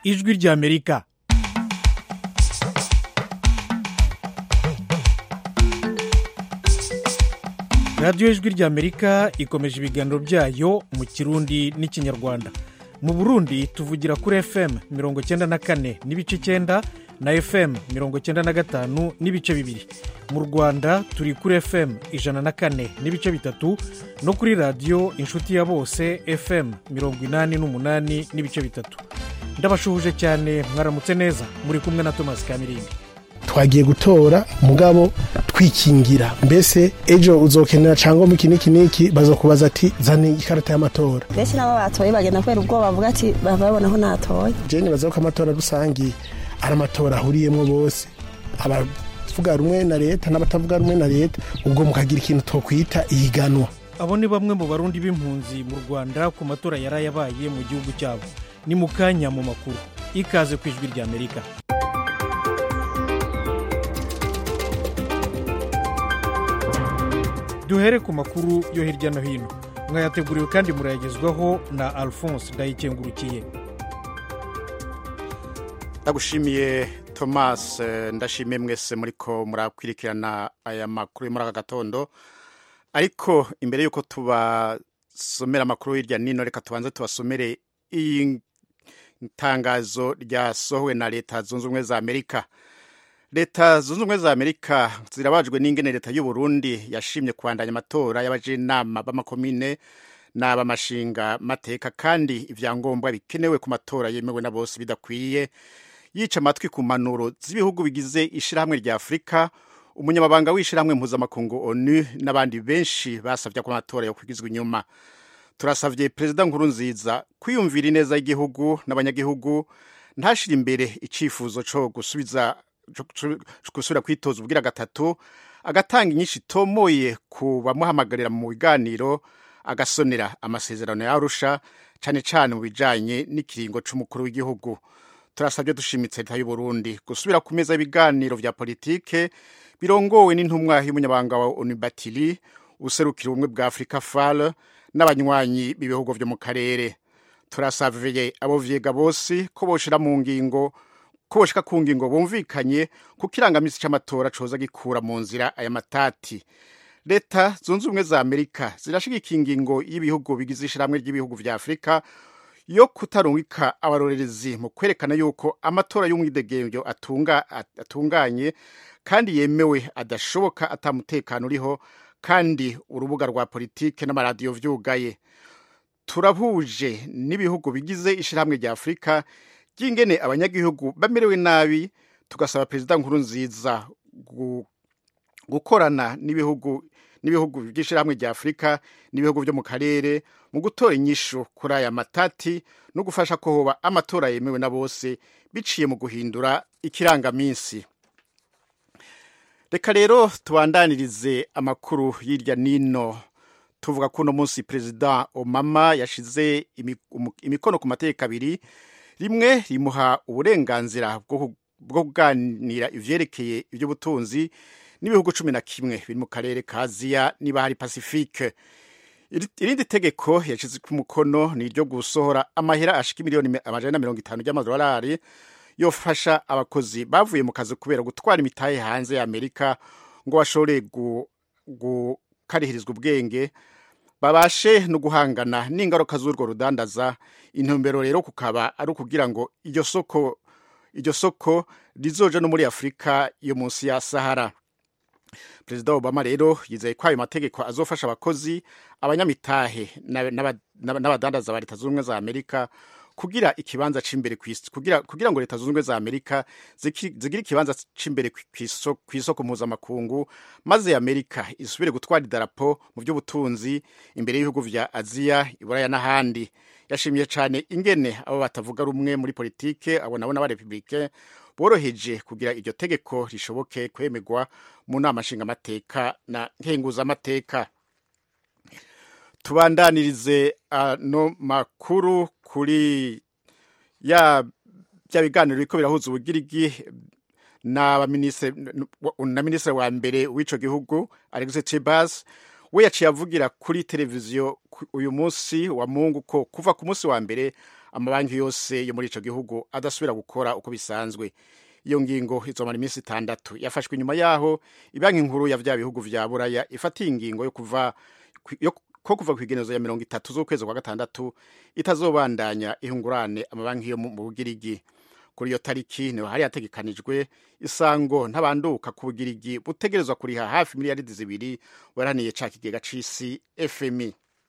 ijwi ry'amerika radiyo ijwi ry'amerika ikomeje ibiganiro byayo mu kirundi n'ikinyarwanda mu burundi tuvugira kuri fm mirongo icyenda na kane n'ibice icyenda na fm mirongo icyenda na gatanu n'ibice bibiri mu rwanda turi kuri fm ijana na kane n'ibice bitatu no kuri radiyo inshuti ya bose fm mirongo inani n'umunani n'ibice bitatu ndabashuhuje cyane mwaramutse neza muri kumwe na thomas kamirindi twagiye gutora mugabo twikingira mbese ejo uzokenera cyangwa mu iki n'iki n'iki bazokubaza ati zane ikarita y'amatora benshi nabo batoye bagenda kubera ubwoba bavuga ati babona ko natoye jeni baza ko amatora rusange ari amatora ahuriyemo bose abavuga rumwe na leta n'abatavuga rumwe na leta ubwo mukagira ikintu twokwita ihiganwa abo ni bamwe mu barundi b'impunzi mu rwanda ku matora yari yabaye mu gihugu cyabo ni mu kanya mu makuru ikaze ku ijwi ry'amerika duhere ku makuru yo hirya no hino mwayateguriwe kandi murayagezwaho na alphonse ndayikengurukiye ndagushimiye thomas ndashimiye mwese muri ko murakwirikirana aya makuru muri aka gatondo ariko imbere y'uko tubasomera amakuru hirya nino reka tubanze tubasomere iyi tangazo ryasohowe na leta zunze ubumwe za amerika leta zunze ubumwe za amerika zirabajwe n'ingene leta y'u Burundi yashimye kubandanya amatora y'abajenama b'amakomine n'ab'amashinga mateka kandi ibyangombwa bikenewe ku matora yemewe na bose bidakwiye yica amatwi ku mpanuro z'ibihugu bigize ishyirahamwe rya afurika umunyamabanga w'ishyirahamwe mpuzamakungu onu n'abandi benshi basabye ko amatora yo kwigizwa inyuma turasabye perezida nkuru nziza kwiyumvira ineza y'igihugu n'abanyagihugu ntashire imbere icyifuzo cyo gusubiza gusubira kwitoza ubwira gatatu agatanga inyinshi itomoye ku bamuhamagarira mu biganiro agasonera amasezerano yarusha cyane cyane mu bijyanye n'ikiringo cy'umukuru w'igihugu turasabye dushimitse leta y'u Burundi gusubira ku meza y'ibiganiro bya politike birongowe n'intumwa y'umunyabanga wa onibatiri userukira ubumwe bwa afurika far n'abanywanyi b'ibihugu byo mu karere turasabye abo vyega bose ko boshira mu ngingo ko boshika ku ngingo bumvikanye ku kirangamisi c'amatora coza gikura mu nzira aya matati leta zunze ubumwe za amerika zirashigika ingingo y'ibihugu bigize ishiramwe ry'ibihugu vya afurika yo kutarungika abarorerezi mu kwerekana yuko amatora y'umwidegemvyo atunga, atunganye kandi yemewe adashoboka atamutekano uriho kandi urubuga rwa politike n'amaradiyo vyugaye turahuje n'ibihugu bigize ishyirahamwe rya afurika ry'ingene abanyagihugu bamerewe nabi tugasaba perezida nkuru nziza gukorana n'ibihugu n'ibihugu by'ishyirahamwe rya afurika n'ibihugu byo mu karere mu gutora inyishu kuri aya matati no gufasha ko hoba amatora yemewe na bose biciye mu guhindura ikirangaminsi reka rero tubandanirize amakuru hirya nino tuvuga ko uno munsi perezida obama yashize imikono ku mategeko abiri rimwe rimuha uburenganzira bwo kuganira ivyerekeye iby'ubutunzi n'ibihugu cumi na kimwe biri mu karere ka aziya niba hari pacifique irindi tegeko yashize ku mukono ni iryo gusohora amahera ashika miliyoni amajana na mirongo itanu ry'amadolari yofasha abakozi bavuye mu kazi kubera gutwara imitahe hanze ya amerika ngo bashobore gukarihirizwa ubwenge babashe no guhangana n'ingaruka z'urwo rudandaza intumbero rero kukaba ari ukugira ngo iryo soko iryo soko rizoja no muri afurika yo munsi ya sahara perezida obama rero yizeye ko ayo mategeko azofasha abakozi abanyamitahe n'abadandaza ba leta zunze ubumwe za amerika kugira ikibanza c'imbere kugira, kugira ngo leta zunze ubumwe za amerika zigire ikibanza c'imbere ku isoko mpuzamakungu maze amerika isubire gutwara idarapo mu by'ubutunzi imbere y'ibihugu vya aziya iburaya n'ahandi yashimiye cyane ingene abo batavuga rumwe muri politike abo nabo n'abarepublike boroheje kugira iryo tegeko rishoboke kwemegwa mu nama nshingamateka na nkenguzamateka tubandanirize ano makuru kuri ya bya biganiro biriko birahuza ubugirigi na minisitiri wa mbere w'ico gihugu Alexis Tsipras we yaciye avugira kuri televiziyo uyu munsi wa mungu ko kuva ku munsi wa mbere amabanki yose yo muri ico gihugu adasubira gukora uko bisanzwe iyo ngingo izomara iminsi itandatu yafashwe inyuma yaho ibanki nkuru ya vya bihugu vya buraya ifatiye ingingo yo kuva yo ko kuva ku igenezo ya mirongo itatu z'ukwezi kwa gatandatu itazobandanya ihungurane amabanki yo mu bugirigi kuri iyo tariki niho hari hategekanijwe isango ntabanduka ku bugirigi butegerezwa kuriha hafi miliyaridi zibiri waraniye ca kigega c'isi fmi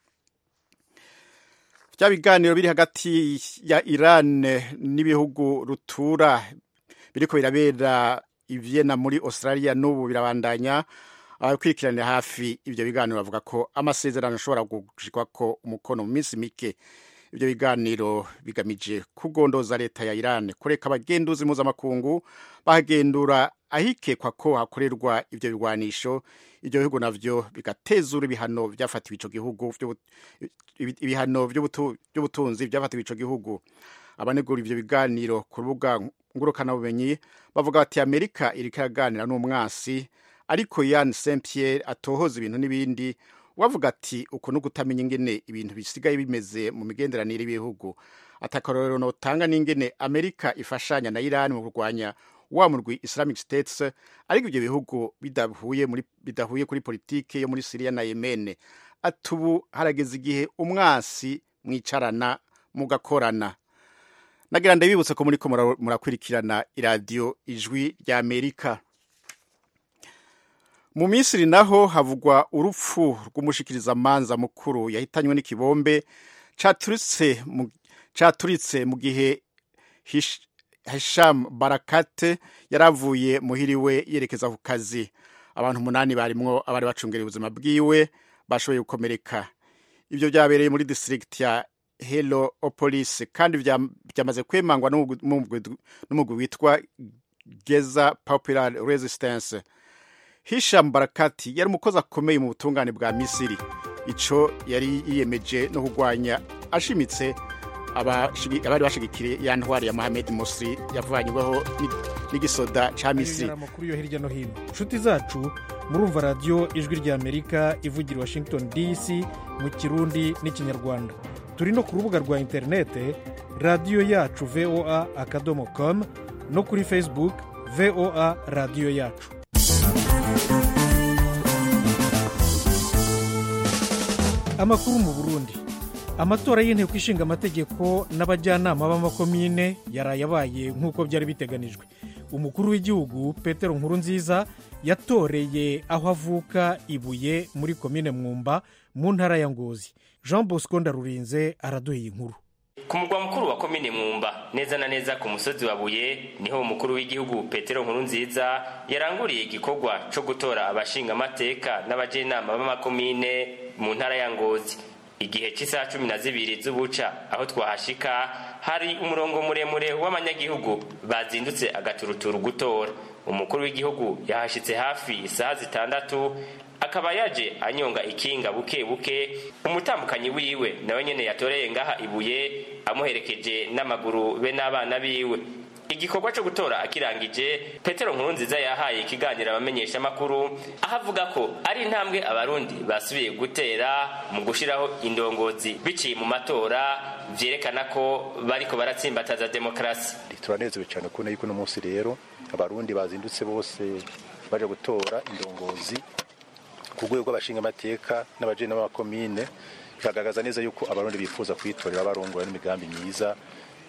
vya biganiro biri hagati ya iran n'ibihugu rutura biriko birabera ivyena muri australia n'ubu birabandanya abakurikiranira hafi ivyo biganiro bavuga ko amasezerano ashobora gushirwako umukono mu minsi mike ivyo biganiro bigamije kugondoza leta ya iran kureka abagenduzi mpuzamakungu bahagendura ahikekwa ko hakorerwa ivyo bigwanisho ivyo bihugu navyo bigatezura ibihano vyafatiwe ico gihugu ibihano vy'ubutunzi vyafatiwe ico gihugu abanegura ivyo biganiro ku rubuga ngurukanabumenyi bavuga bati amerika iriko iraganira n'umwansi ariko yan saint pierre atohoza ibintu n'ibindi wavuga ati uku ni ugutamenya ingene ibintu bisigaye bimeze mu migenderanire y'ibihugu atakarorero notanga n'ingene amerika ifashanya na iran mu kurwanya wa murwi islamic states ariko ivyo bihugu bidahuye, muri, bidahuye kuri politike yo muri siriya na yemene ati ubu harageze igihe umwasi mwicarana mugakorana nagira ndabibutse ko muriko murakurikirana iradiyo ijwi rya amerika mu misiri naho havugwa urupfu rw'umushikirizamanza mukuru yahitanywe n'ikibombe caturitse mu gihe hisham barakate yari avuye muhiriwe yerekeza ku kazi abantu umunani barimwo abari bacungereye ubuzima bwiwe bashoboye gukomereka ivyo vyabereye muri district ya heliopolis kandi vyamaze kwemangwa n'umugwi witwa geza popular resistance hisham barakati yari umukozi akomeye mu butungane bwa misiri ico yari yiyemeje no kurwanya ashimitse abari bashigikiriye ya ntwari ya mohamed musri yavanyweho n'igisoda ca misiri amakuru yo hirya no hino inshuti zacu murumva radiyo ijwi rya amerika ivugira washington dc mu kirundi n'ikinyarwanda turi no ku rubuga rwa interinete radiyo yacu voa akadomo com no kuri facebook voa radiyo yacu amakuru mu burundi amatora y'inteko ishinga amategeko n'abajyanama b'amakomine yaraye abaye nk'uko byari biteganijwe umukuru w'igihugu petero nkurunziza yatoreye aho avuka ibuye muri komine mwumba mu ntara ya ngozi jean bosco ndarurinze araduha iyi nkuru ku mugwa mukuru wa komine mwumba neza na neza ku musozi wa buye niho umukuru w'igihugu petero nkurunziza yaranguriye igikorwa co gutora abashingamateka n'abajenama b'amakomine mu ntara ya ngozi igihe cy'isaha cumi na zibiri z'ubuca aho twahashika hari umurongo muremure w'abanyagihugu bazindutse agaturuturu gutora umukuru w'igihugu yahashitse hafi isaha zitandatu akaba yaje anyonga ikinga buke buke umutambukanyi wiwe nawe nyene yatoreye ngaha ibuye amuherekeje n'amaguru be n'abana biwe igikorwa cyo gutora akirangije petero nkurunziza yahaye ikiganiro abamenyesha amakuru aho avuga ko ari intambwe abarundi basubiye gutera mu gushiraho indongozi biciye mu matora vyerekana ko bariko baratsimbataza demokarasi turanezewe cyane kubona yuko uno munsi rero abarundi bazindutse bose baje gutora indongozi ku rwego rw'abashingamateka n'abajene b'amakomine bikagaragaza neza yuko abarundi bifuza kwitorera abarongora n'imigambi myiza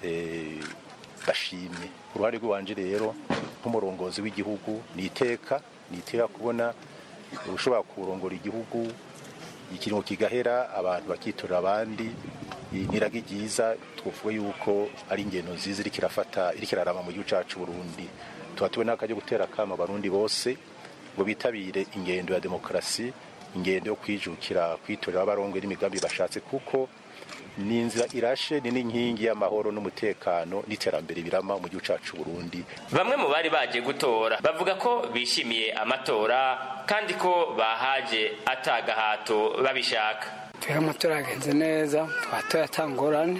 bashimye ku ruhande rw'iwanje rero nk'umurongozi w'igihugu ni iteka ni iteka kubona ushobora kurongora igihugu ikiringo kigahera abantu bakitorera abandi niraga ryiza twavuga yuko ari ingendo nziza iriko irafata iriko irarama mu gihugu cacu Burundi tuba tubona akajya gutera akama abarundi bose ngo bitabire ingendo ya demokarasi ingendo yo kwijukira kwitorera abarongwe n'imigambi bashatse kuko ni inzira irashe ni n'inkingi y'amahoro n'umutekano n'iterambere birama mu gihugu cacu Burundi bamwe mu bari baje gutora bavuga ko bishimiye amatora kandi ko bahaje atagahato babishaka tuya amatora yagenze neza twatoye atangorane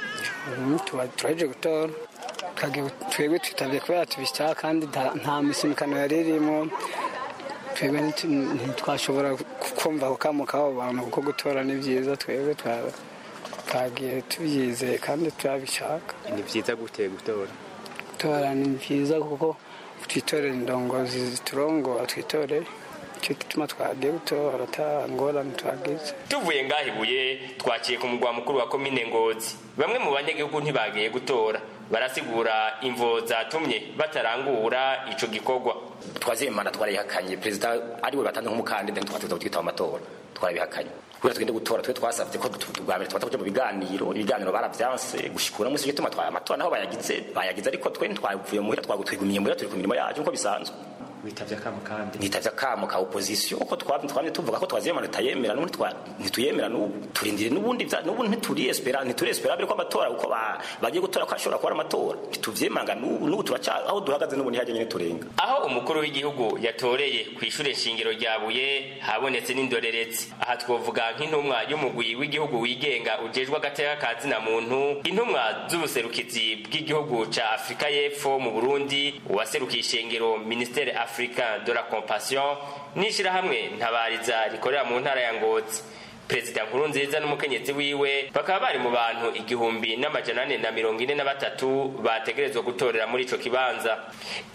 turaje gutora twebwe twitabye kubera tubishaka kandi nta misimikano yari irimo twebwe ntitwashobora kumva ako kamo k'abo bantu kuko gutora ni byiza twebwe twagiye tubyizeye kandi turabishaka ni byiza gute gutora gutora ni byiza kuko twitorera indongozi ziturongora twitoreye icyo gituma twagiye gutora ata ngorane twagize tuvuye ngaho ibuye twaciye ku mugwa mukuru wa komine ngozi bamwe mu banyagihugu ntibagiye gutora barasigura imvo zatumye batarangura ico gikorwa twazimana twarayihakanye perezida ariwe batanze nk'umukandida ntitwatuza twitaba amatora twarabihakanye kubera tugende gutora twe twasabye ko bwa mbere twata kuja mu biganiro ibiganiro baravyanse gushikura munsi gituma twa amatora naho bayagize bayagize ariko twe ntitwavuye muhira twagutwigumiye muhira turi ku mirimo yacu nkuko bisanzwe witavye akamo kandi nitavye akamo ka opposition uko twamye twamye tuvuga ko twazimana tutayemera n'ubundi ntituyemera n'ubu turindire n'ubundi n'ubundi ntituri espera ntituri espera ko amatora uko bagiye gutora ko ashobora kuba ari amatora ntituvyemanga n'ubu n'ubu turaca aho duhagaze n'ubu ntihajye nyine turenga aho umukuru w'igihugu yatoreye ku ishure shingiro rya buye habonetse n'indorerezi aha twovuga nk'intumwa y'umugwi w'igihugu wigenga ujejwe agateka ka zina muntu intumwa z'ubuserukizi bw'igihugu ca afurika y'epfo mu burundi uwaserukiye ishengero ministere africain de la compassion n'ishirahamwe ntabariza rikorera mu ntara ya ngozi perezida nkuru nziza n'umukenyezi wiwe bakaba bari mu bantu igihumbi n'amajana ane na mirongo ine na batatu bategerezwa gutorera muri ico kibanza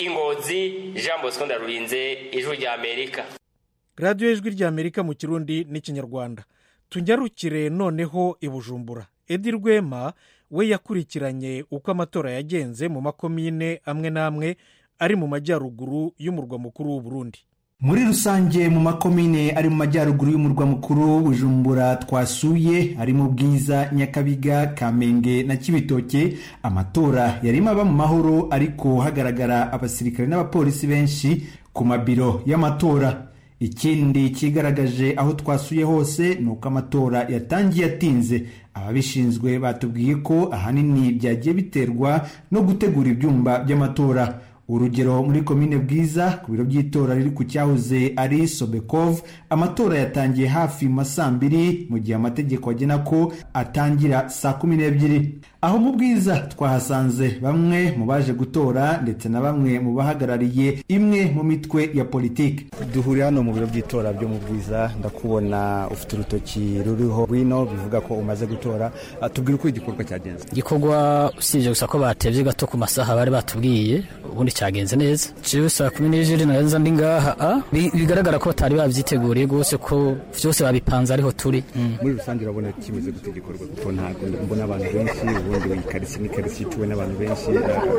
ingozi jean bosco ndarurinze ijwi rya amerika radiyo ijwi rya amerika mu kirundi n'ikinyarwanda tunyarukire noneho i bujumbura edi rwema we yakurikiranye uko amatora yagenze mu makomine amwe n'amwe ari mu majyaruguru y'umurwa mukuru w'uburundi muri rusange mu makomine ari mu majyaruguru y'umurwa mukuru bujumbura twasuye harimo bwiza nyakabiga kamenge na kibitoke amatora yarimo aba mu mahoro ariko hagaragara abasirikare n'abapolisi benshi ku mabiro y'amatora ikindi kigaragaje aho twasuye hose ni uko amatora yatangiye atinze ababishinzwe batubwiye ko ahanini byagiye biterwa no gutegura ibyumba by'amatora urugero muri komine bwiza ku biro by'itora riri ku cyahoze ari sobekov amatora yatangiye hafi mu ma saa mbiri mu gihe amategeko agena ko atangira saa kumi n'ebyiri aho mu bwiza twahasanze bamwe mu baje gutora ndetse na bamwe mu bahagarariye imwe mu mitwe ya politiki duhuriye hano mu biro by'itora byo mu bwiza ndakubona ufite urutoki ruriho rwino bivuga ko umaze gutora tubwire uko igikorwa cyagenze igikorwa usibye gusa ko batebye gato ku masaha bari batubwiye ubundi cyagenze neza jewe saa kumi n'ebyiri naza ndi ngaha bigaragara ko batari babyiteguriye rwose ko byose babipanze ariho turi muri rusange urabona kimeze gute igikorwa kuko ntabwo mbona abantu benshi ubundi iyi karitsiye ni karitsiye ituwe n'abantu benshi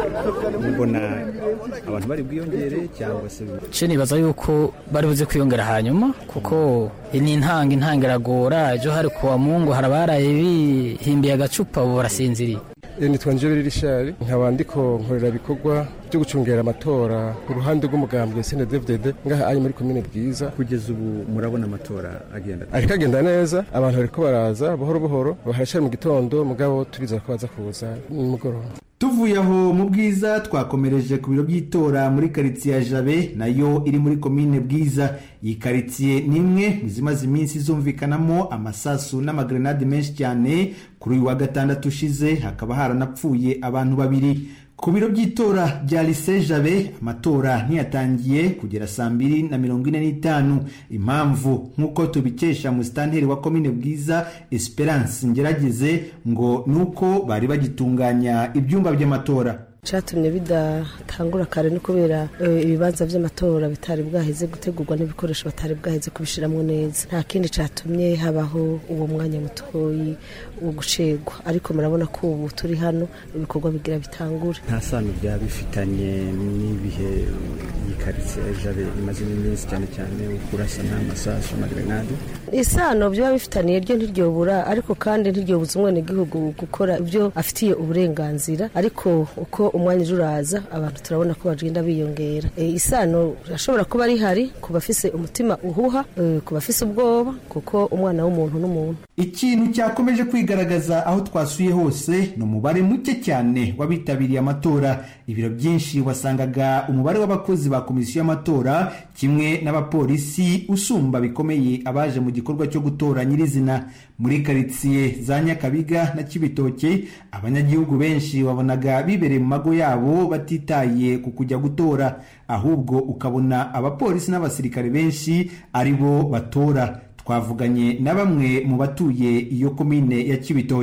mbona abantu bari bwiyongere cyangwa se ce nibaza yuko bari buze kwiyongera hanyuma kuko ni intanga intanga iragora ejo hari kuwa mungu hari abaraye bihimbiye agacupa ubu barasinziriye nitwa njobere rishari nkaba ndiko nkorera ibikorwa byo gucungera amatora ku ruhande rw'umugambwe snddfdd ngaha ari muri komine bwiza kugeza ubu murabona amatora agenda ariko agenda neza abantu bariko baraza buhoro buhoro harashari mu gitondo mugabo turizera ko baza kuza nimugoroba tuvuye aho mu bwiza twakomereje ku biro by'itora muri karitsiye ya jabe nayo iri muri komine bwiza iyi karitsiye ni imwe mu zimaze iminsi zumvikanamo amasasu n'amagrenade menshi cyane kuri uyu wa gatandatu ushize hakaba haranapfuye abantu babiri ku biro by'itora bya lise jabe amatora ntiyatangiye kugera saa mbiri na mirongo ine n'itanu impamvu nk'uko tubikesha musitanteri wa komine bwiza esperance ngerageze ngo ni uko bari bagitunganya ibyumba by'amatora cyatumye bidatangura kare ni kubera ibibanza by'amatora bitari bwaheze gutegurwa n'ibikoresho batari bwaheze kubishyiramo neza nta kindi cyatumye habaho uwo mwanya mutoyi wo gucegwa ariko murabona ko ubu turi hano ibikorwa bigira bitangure nta sano byaba bifitanye n'ibihe iyi karitsiye jabe imazemo iminsi cyane cyane kurasa n'amasasu amagrenade isano byaba bifitaniye ryo ntiryobura ariko kandi ntiryobuza umwenegihugu gukora ibyo afitiye uburenganzira ariko uko umwanya uje uraza abantu turabona ko bagenda biyongera isano irashobora kuba rihari ku bafise umutima uhuha ku bafise ubwoba kuko umwana w'umuntu n'umuntu ikintu cyakomeje kwigaragaza aho twasuye hose ni umubare muke cyane w'abitabiriye amatora ibiro byinshi wasangaga umubare w'abakozi ba komisiyo y'amatora kimwe n'abapolisi usumba bikomeye abaje mu gikorwa cyo gutora nyirizina muri karitsiye za nyakabiga na kibitoke abanyagihugu benshi wabonaga bibereye mu mago yabo batitaye ku kujya gutora ahubwo ukabona abapolisi n'abasirikare benshi ari bo batora twavuganye na bamwe mu batuye iyo komine ya kibitoki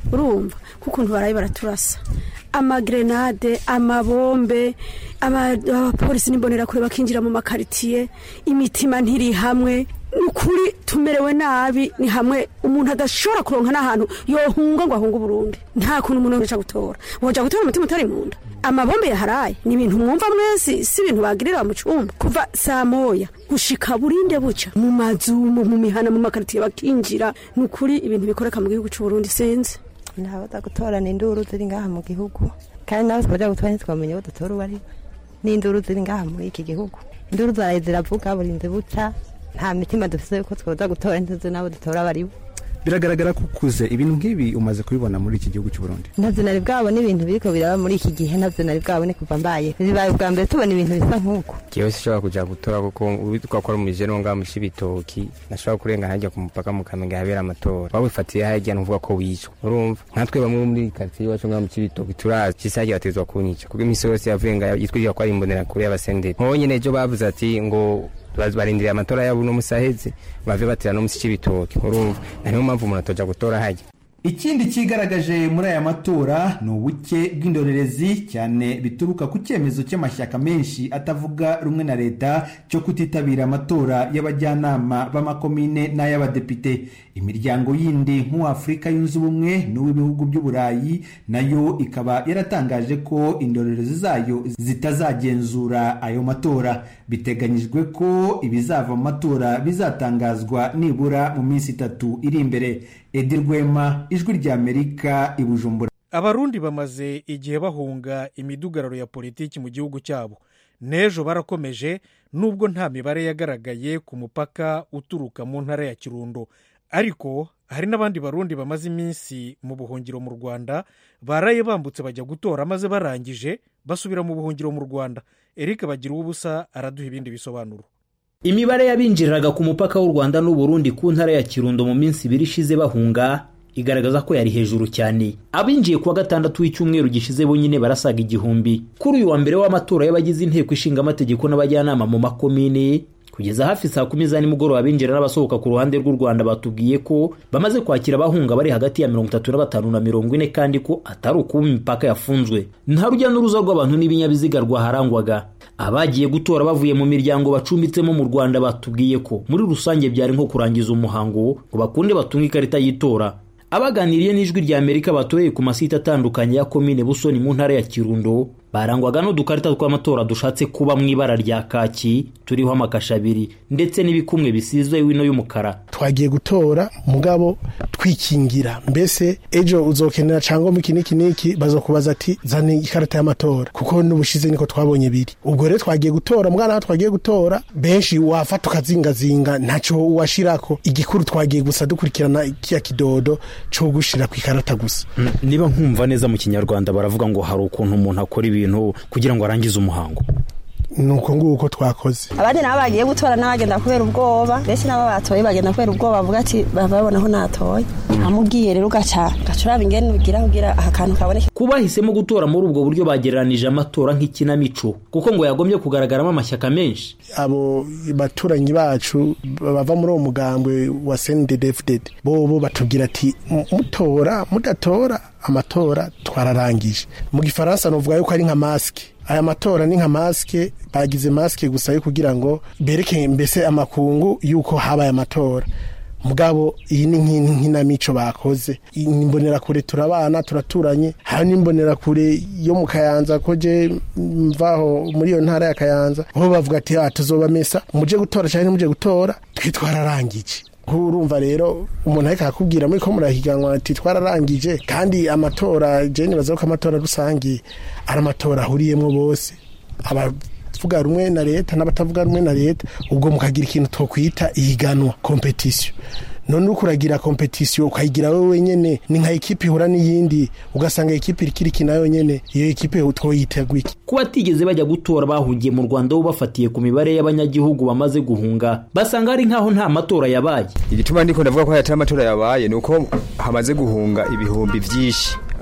urumva kukuntu baraye baraturasa amagrenade amabombe ama- abapolisi n'imbonerakure bakinjira mu makaritiye imitima ntiri hamwe ni ukuri tumerewe nabi ni hamwe umuntu adashobora kuronka n'ahantu yohunga ngo ahunge uburundi nta kuntu umuntu yoja gutora woja gutora umutima utari mu nda amabombe yaharaye ni ibintu mwumva mwese si ibintu bagirira mu cumba kuva saa moya gushika burinde buca mu mazu mu mu mihana mu makaritiye bakinjira ni ukuri ibintu bikoreka mu gihugu c'uburundi sinzi ntabaza gutorana induru ziri ngaha mu gihugu kandi nawe twaja gutora ntitwamenye abo dutora uwo ari we n'induru ziri ngaha muri iki gihugu induru zaraye ziravuga burinze buca nta mitima dufise yuko twoza gutora ntuzi n'abo dutora abo ari bo biragaragara ko ukuze ibintu nk'ibi umaze kubibona muri iki gihugu cy'u Burundi ntavyo nari bwabone ibintu biriko biraba muri iki gihe ntavyo nari bwabone kuva mbaye bibaye ubwa mbere tubona ibintu bisa nk'uko jewe sishobora kuja gutora kuko uwitwa ko ari umujene wo ngaha mu cibitoki nashobora kurenga harya ku mupaka mu kamenge habera amatora wawifatiye harya ntuvuga ko wicwa urumva nkatwe bamwe bo muri karitsiye iwacu ngaha mu cibitoki turazi cisa harya batezwa kunyica kuko imisi yose yavuye nga yitwirira ko ari imbonerakure y'abasenderi nkobo nyene ejo bavuze ati ngo baz- barindiriye amatora yabo uno musi aheze bave batera no musi c'ibitoki urumva na niyo mpamvu umuntu atoja gutora harya ikindi cyigaragaje muri aya matora ni ubuke bw'indorerezi cyane bituruka ku cyemezo cy'amashyaka menshi atavuga rumwe na leta cyo kutitabira amatora y'abajyanama b'amakomine n'ay'abadepite imiryango yindi nk'uw'afurika yunze ubumwe n'uw'ibihugu by'uburayi nayo ikaba yaratangaje ko indorerezi zayo zitazagenzura ayo matora biteganyijwe ko ibizava mu matora bizatangazwa nibura mu minsi itatu iri imbere edi rwema ijwi ry'amerika i bujumbura abarundi bamaze igihe bahunga imidugararo ya politiki mu gihugu cyabo n'ejo barakomeje nubwo nta mibare yagaragaye ku mupaka uturuka mu ntara ya kirundo ariko hari n'abandi barundi bamaze iminsi mu buhungiro mu rwanda baraye bambutse bajya gutora maze barangije basubira mu buhungiro mu rwanda eric bagira ubusa araduha ibindi bisobanuro imibare y'abinjiriraga ku mupaka w'u rwanda n'uburundi ku ntara ya kirundo mu minsi ibiri ishize bahunga igaragaza ko yari hejuru cyane abinjiye kuwa gatandatu w'icyumweru gishize bonyine barasaga igihumbi kuri uyu wa mbere w'amatora y'abagize inteko ishinga amategeko n'abajyanama mu makomine kugeza hafi saa kumi za nimugoroba abinjira n'abasohoka ku ruhande rw'u rwanda batubwiye ko bamaze kwakira abahunga bari hagati ya mirongo itatu na batanu na mirongo ine kandi ko atari ukuba imipaka yafunzwe nta rujya n'uruza rw'abantu n'ibinyabiziga rwaharangwaga abagiye gutora bavuye mu miryango bacumbitsemo mu rwanda batubwiye ko muri rusange byari nko kurangiza umuhango ngo bakunde batunge ikarita y'itora abaganiriye n'ijwi rya amerika batoreye ku masite atandukanye ya komine busoni mu ntara ya kirundo barangwaga n'udukarita tw'amatora dushatse kuba mu ibara rya kaki turiho amakasha abiri ndetse n'ibikumwe bisizwe wino y'umukara twagiye gutora mugabo twikingira mbese ejo uzokenera cyangwa iki n'iki n'iki bazokubaza ati zana ikarita y'amatora kuko n'ubushize niko twabonye biri ubwo rero twagiye gutora mwana twagiye gutora benshi wafata ukazingazinga ntacyo washirako igikuru twagiye gusa dukurikirana kiya kidodo cyo gushira ku ikarita gusa niba nkumva neza mu kinyarwanda baravuga ngo hari ukuntu umuntu akora ibintu kugira ngo arangize umuhango nuko nguko twakoze abandi nabo bagiye gutora n'abagenda kubera ubwoba benshi nabo batoye bagenda kubera ubwoba bavuga ati baba babona aho natoye amubwiye rero ugaca ugaca uraba ingene ugira kugira aha kantu kaboneke ku bahisemo gutora muri ubwo buryo bagereranije amatora nk'ikinamico kuko ngo yagombye kugaragaramo amashyaka menshi abo baturanyi bacu bava muri uwo mugambwe wa sendedefudede bobo batubwira ati mutora mudatora amatora twararangije mu gifaransa nuvuga yuko ari nka masike aya matora ni nka masike bagize masike gusa yo kugira ngo bereke mbese amakungu yuko habaye amatora mugabo iyi ni nk'inamico bakoze imbonerakure turabana turaturanye hari n'imbonerakure yo mu kayanza ko je mvaho muri iyo ntara ya kayanza bo bavuga ati tuzoba mesa muje gutora cyangwa muje gutora twe twararangije urumva rero umuntu ariko akakubwira muri ko murahiganwa ati twararangije kandi amatora jeni baza ko amatora rusange ari amatora ahuriyemo bose abavuga rumwe na leta n'abatavuga rumwe na leta ubwo mukagira ikintu twokwita ihiganwa kompetisiyo none uko uragira kompetisiyo ukayigira wowe wenyine ni nka ekipi ihura n'iyindi ugasanga ekipi irikiri ikina yonyine iyo ekipi twoyitega iki kuba batigeze bajya gutora bahugiye mu rwanda bo bafatiye ku mibare y'abanyagihugu bamaze guhunga basanga ari nk'aho nta matora yabaye igituma ndiko ndavuga ko hatari amatora yabaye ni uko hamaze guhunga ibihumbi byinshi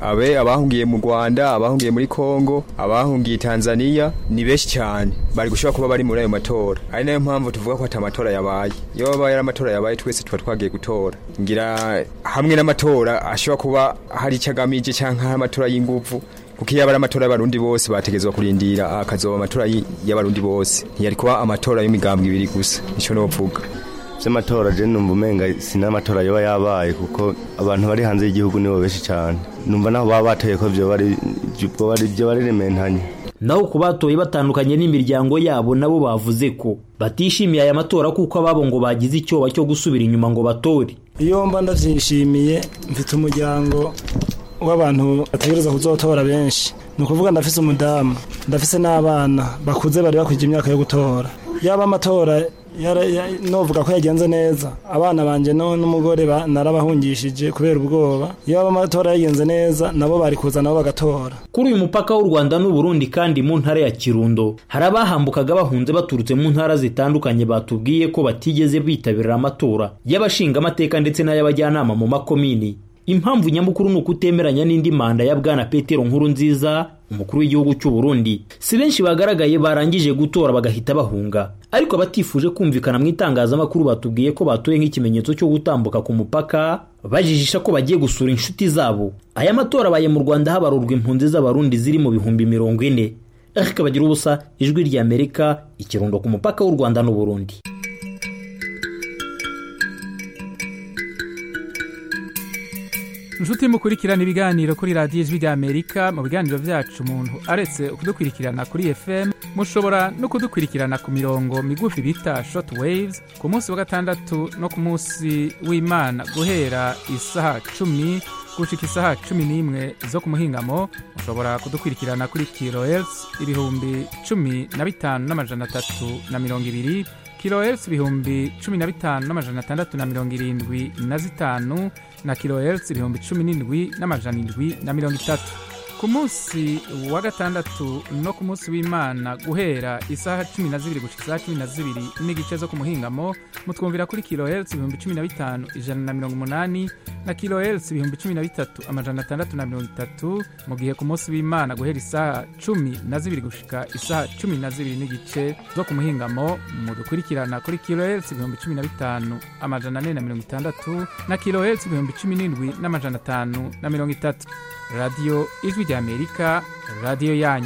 abe abahungiye mu rwanda abahungiye muri kongo abahungiye tanzania ni benshi cyane bari gushobora kuba bari muri ayo matora ari nayo mpamvu tuvuga ko atamatora yabaye iyo babaye ari amatora yabaye twese tuba twagiye gutora ngira hamwe n'amatora ashobora kuba hari icyo agamije cyangwa hari amatora y'inguvu kuko iyo aba ari amatora y'abarundi bose bategezwa kurindira akazoba amatora y'abarundi bose ntiyari kuba amatora y'imigambwe ibiri gusa nicyo novuga vy'amatora je numva umenga sinamatora yoba yabaye kuko abantu bari hanze y'igihugu nibo benshi cyane numva naho baba batoye ko vyo bari vyo bari rementanye naho ku batoye batandukanye n'imiryango yabo nabo bavuze ko batishimiye aya matora kuko ababo ngo bagize icyoba cyo gusubira inyuma ngo batore iyo mba ndavyishimiye mfite umuryango w'abantu bategereza kuzotora benshi ni ukuvuga ndafise umudamu ndafise n'abana bakuze bari bakwije imyaka yo gutora yaba amatora novuga ko yagenze neza abana banje n'umugore narabahungishije kubera ubwoba iyo amatora yagenze neza nabo bari kuza nabo bagatora kuri uyu mupaka w'u rwanda n'uburundi kandi mu ntara ya kirundo hari abahambukaga bahunze baturutse mu ntara zitandukanye batubwiye ko batigeze bitabira amatora y'abashingamateka ndetse n'ay'abajyanama mu makomini impamvu nyamukuru ni ukutemeranya n'indi manda ya bwana petero nkuru nziza umukuru w'igihugu cy'u Burundi si benshi bagaragaye barangije gutora bagahita bahunga ariko abatifuje kumvikana mu itangazamakuru batubwiye ko batoye nk'ikimenyetso cyo gutambuka ku mupaka bajijisha ko bagiye gusura inshuti zabo aya matora abaye mu rwanda habarurwa impunzi z'abarundi ziri mu bihumbi mirongo ine ariko bagira ubusa ijwi ry'amerika ikirundo ku mupaka w'u rwanda n'uburundi inshuti mukurikirana ibiganiro kuri radiyo ijwi ry'amerika mu biganiro byacu umuntu aretse kudukurikirana kuri fm mushobora no kudukurikirana ku mirongo migufi bita short waves ku munsi wa gatandatu no ku munsi w'imana guhera isaha cumi gushika isaha cumi n'imwe zo ku muhingamo mushobora kudukurikirana kuri kilohertz ibihumbi cumi na bitanu n'amajana atatu na mirongo ibiri kilohertz ibihumbi cumi na bitanu n'amajana atandatu na mirongo irindwi na zitanu na kilohertz ibihumbi cumi n'indwi n'amajana indwi na mirongo itatu ku munsi wa gatandatu no ku munsi w'imana guhera isaha cumi na zibiri gushika isaha cumi na zibiri n'igice zo ku muhingamo mutwumvira kuri kilohertz ibihumbi cumi na bitanu ijana na mirongo umunani na kilohertz ibihumbi cumi na bitatu amajana atandatu na mirongo itatu mu gihe ku munsi w'imana guhera isaha cumi na zibiri gushika isaha cumi na zibiri n'igice zo ku muhingamo mudukurikirana kuri kilohertz ibihumbi cumi na bitanu amajana ane na mirongo itandatu na kilohertz ibihumbi cumi n'indwi n'amajana atanu na mirongo itatu radiyo ijwi ry'amerika radiyo yanyu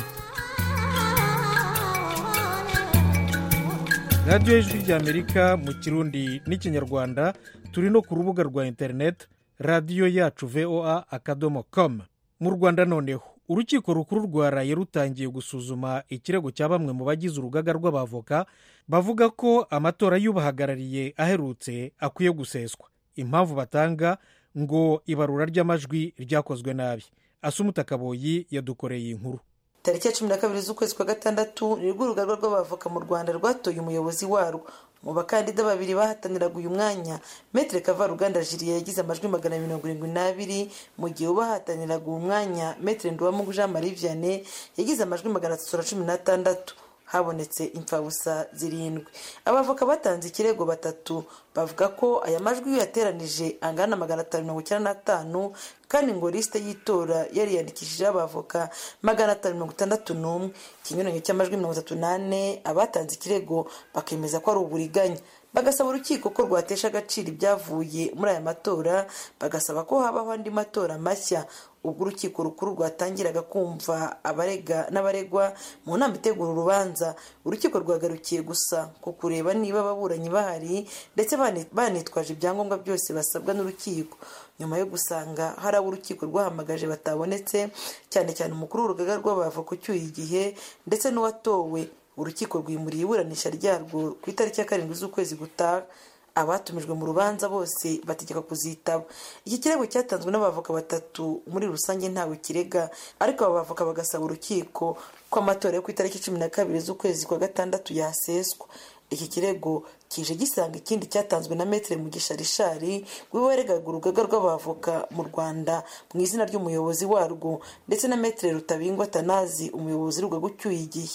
radiyo ijwi ry'amerika mu kirundi n'ikinyarwanda turi no ku rubuga rwa interineti radiyo yacu voa akadomo komu mu rwanda noneho urukiko rukuru rwaraye rutangiye gusuzuma ikirego cya bamwe mu bagize urugaga rw'abavoka bavuga ko amatora y'ubahagarariye aherutse akwiye guseswa impamvu batanga ngo ibarura ry'amajwi ryakozwe nabi asumuta kaboyi yadukoreye inkuru tariki ya cumi na kabiri z'ukwezi kwa gatandatu nibwo urugaga rw'abavoka mu rwanda rwatoye umuyobozi warwo mu bakandida babiri bahataniraga uyu mwanya metere kavaruganda jiriya yagize amajwi magana mirongo irindwi n'abiri mu gihe ubahataniraga uwo mwanya metere nduwamungu jean marie vianney yagize amajwi magana atatu na cumi n'atandatu habonetse imfabusa zirindwi abavoka batanze ikirego batatu bavuga ko aya majwi iyo yateranije angana magana atanu mirongo icyenda n'atanu kandi ngo lisite y'itora yariyandikishijeho abavoka magana atanu mirongo itandatu n'umwe ikinyuranyo cy'amajwi mirongo itatu n'ane abatanze ikirego bakemeza ko ari uburiganya bagasaba urukiko ko rwatesha agaciro ibyavuye muri aya matora bagasaba ko habaho andi matora mashya ubwo urukiko rukuru rwatangiraga kumva abarega n'abaregwa mu nama itegura urubanza urukiko rwagarukiye gusa ku kureba niba ababuranyi bahari ndetse banitwaje ibyangombwa byose basabwa n'urukiko nyuma yo gusanga hari abo urukiko rwahamagaje batabonetse cyane cyane umukuru w'urugaga rw'abavoka ucyuye igihe ndetse n'uwatowe urukiko rwimuriye iburanisha ryarwo ku itariki ya karindwi z'ukwezi gutaha abatumijwe mu rubanza bose bategeka kuzitaba iki kirego cyatanzwe n'abavoka batatu muri rusange ntawe kirega ariko aba bavoka bagasaba urukiko ko amatora yo ku itariki cumi na kabiri z'ukwezi kwa gatandatu yaseswa iki kirego kije gisanga ikindi cyatanzwe na metere mugisha rishari we waregaga urugaga rw'abavoka mu rwanda mu izina ry'umuyobozi warwo ndetse na metere rutabingwa tanazi umuyobozi w'urugaga ucyuye igihe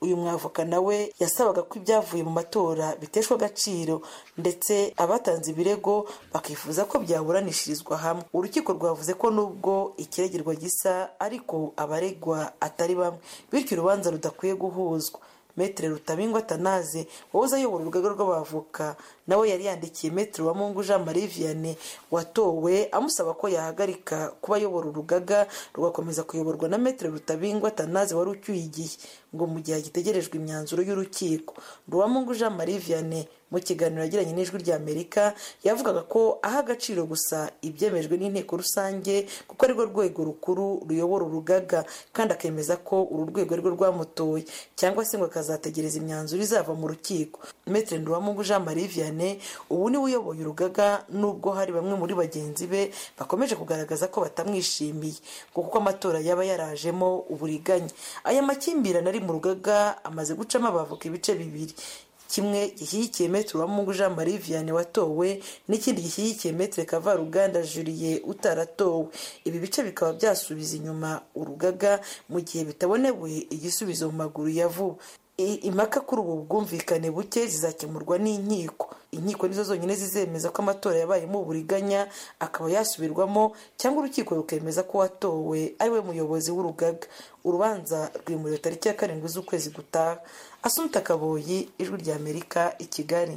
uyu mwavoka nawe yasabaga ko ibyavuye mu matora biteshwa agaciro ndetse abatanze ibirego bakifuza ko byaburanishirizwa hamwe urukiko rwavuze ko nubwo ikiregirwa gisa ariko abaregwa atari bamwe bityo urubanza rudakwiye guhuzwa metere rutabingwa tanaze wahoze ayobora urugaga rw'abavoka nawe yari yandikiye metere wa mungu jean marie vianney watowe amusaba ko yahagarika kuba ayobora urugaga rugakomeza kuyoborwa na metere rutabingwa tanaze wari ucyuye igihe ngo mu gihe hagitegerejwe imyanzuro y'urukiko mungu jean marie vianney mu kiganiro yagiranye n'ijwi rya amerika yavugaga ko aha agaciro gusa ibyemejwe n'inteko rusange kuko arirwo rwego rukuru ruyobora urugaga kandi akemeza ko uru rwego arirwo rwamutoye cyangwa se ngo akazategereza imyanzuro izava mu rukiko metere nduwamungu jean marie vianney ubu niwe uyoboye urugaga nubwo hari bamwe muri bagenzi be bakomeje kugaragaza ko batamwishimiye ngo kuko amatora yaba yarajemo uburiganya aya makimbirane ari mu rugaga amaze gucamo abavoka ibice bibiri kimwe gishyigikiye metere uwamungu jean marie vianney watowe n'ikindi gishyigikiye metere kavaruganda julie utaratowe ibi bice bikaba byasubiza inyuma urugaga mu gihe bitabonewe igisubizo mu maguru ya vuba impaka kuri ubu bwumvikane buke zizakemurwa n'inkiko inkiko nizo zonyine zizemeza ko amatora yabayemo uburiganya akaba yasubirwamo cyangwa urukiko rukemeza ko watowe ari we muyobozi w'urugaga urubanza rwimuriwe tariki ya karindwi z'ukwezi gutaha asumta kaboyi ijwi rya amerika i kigali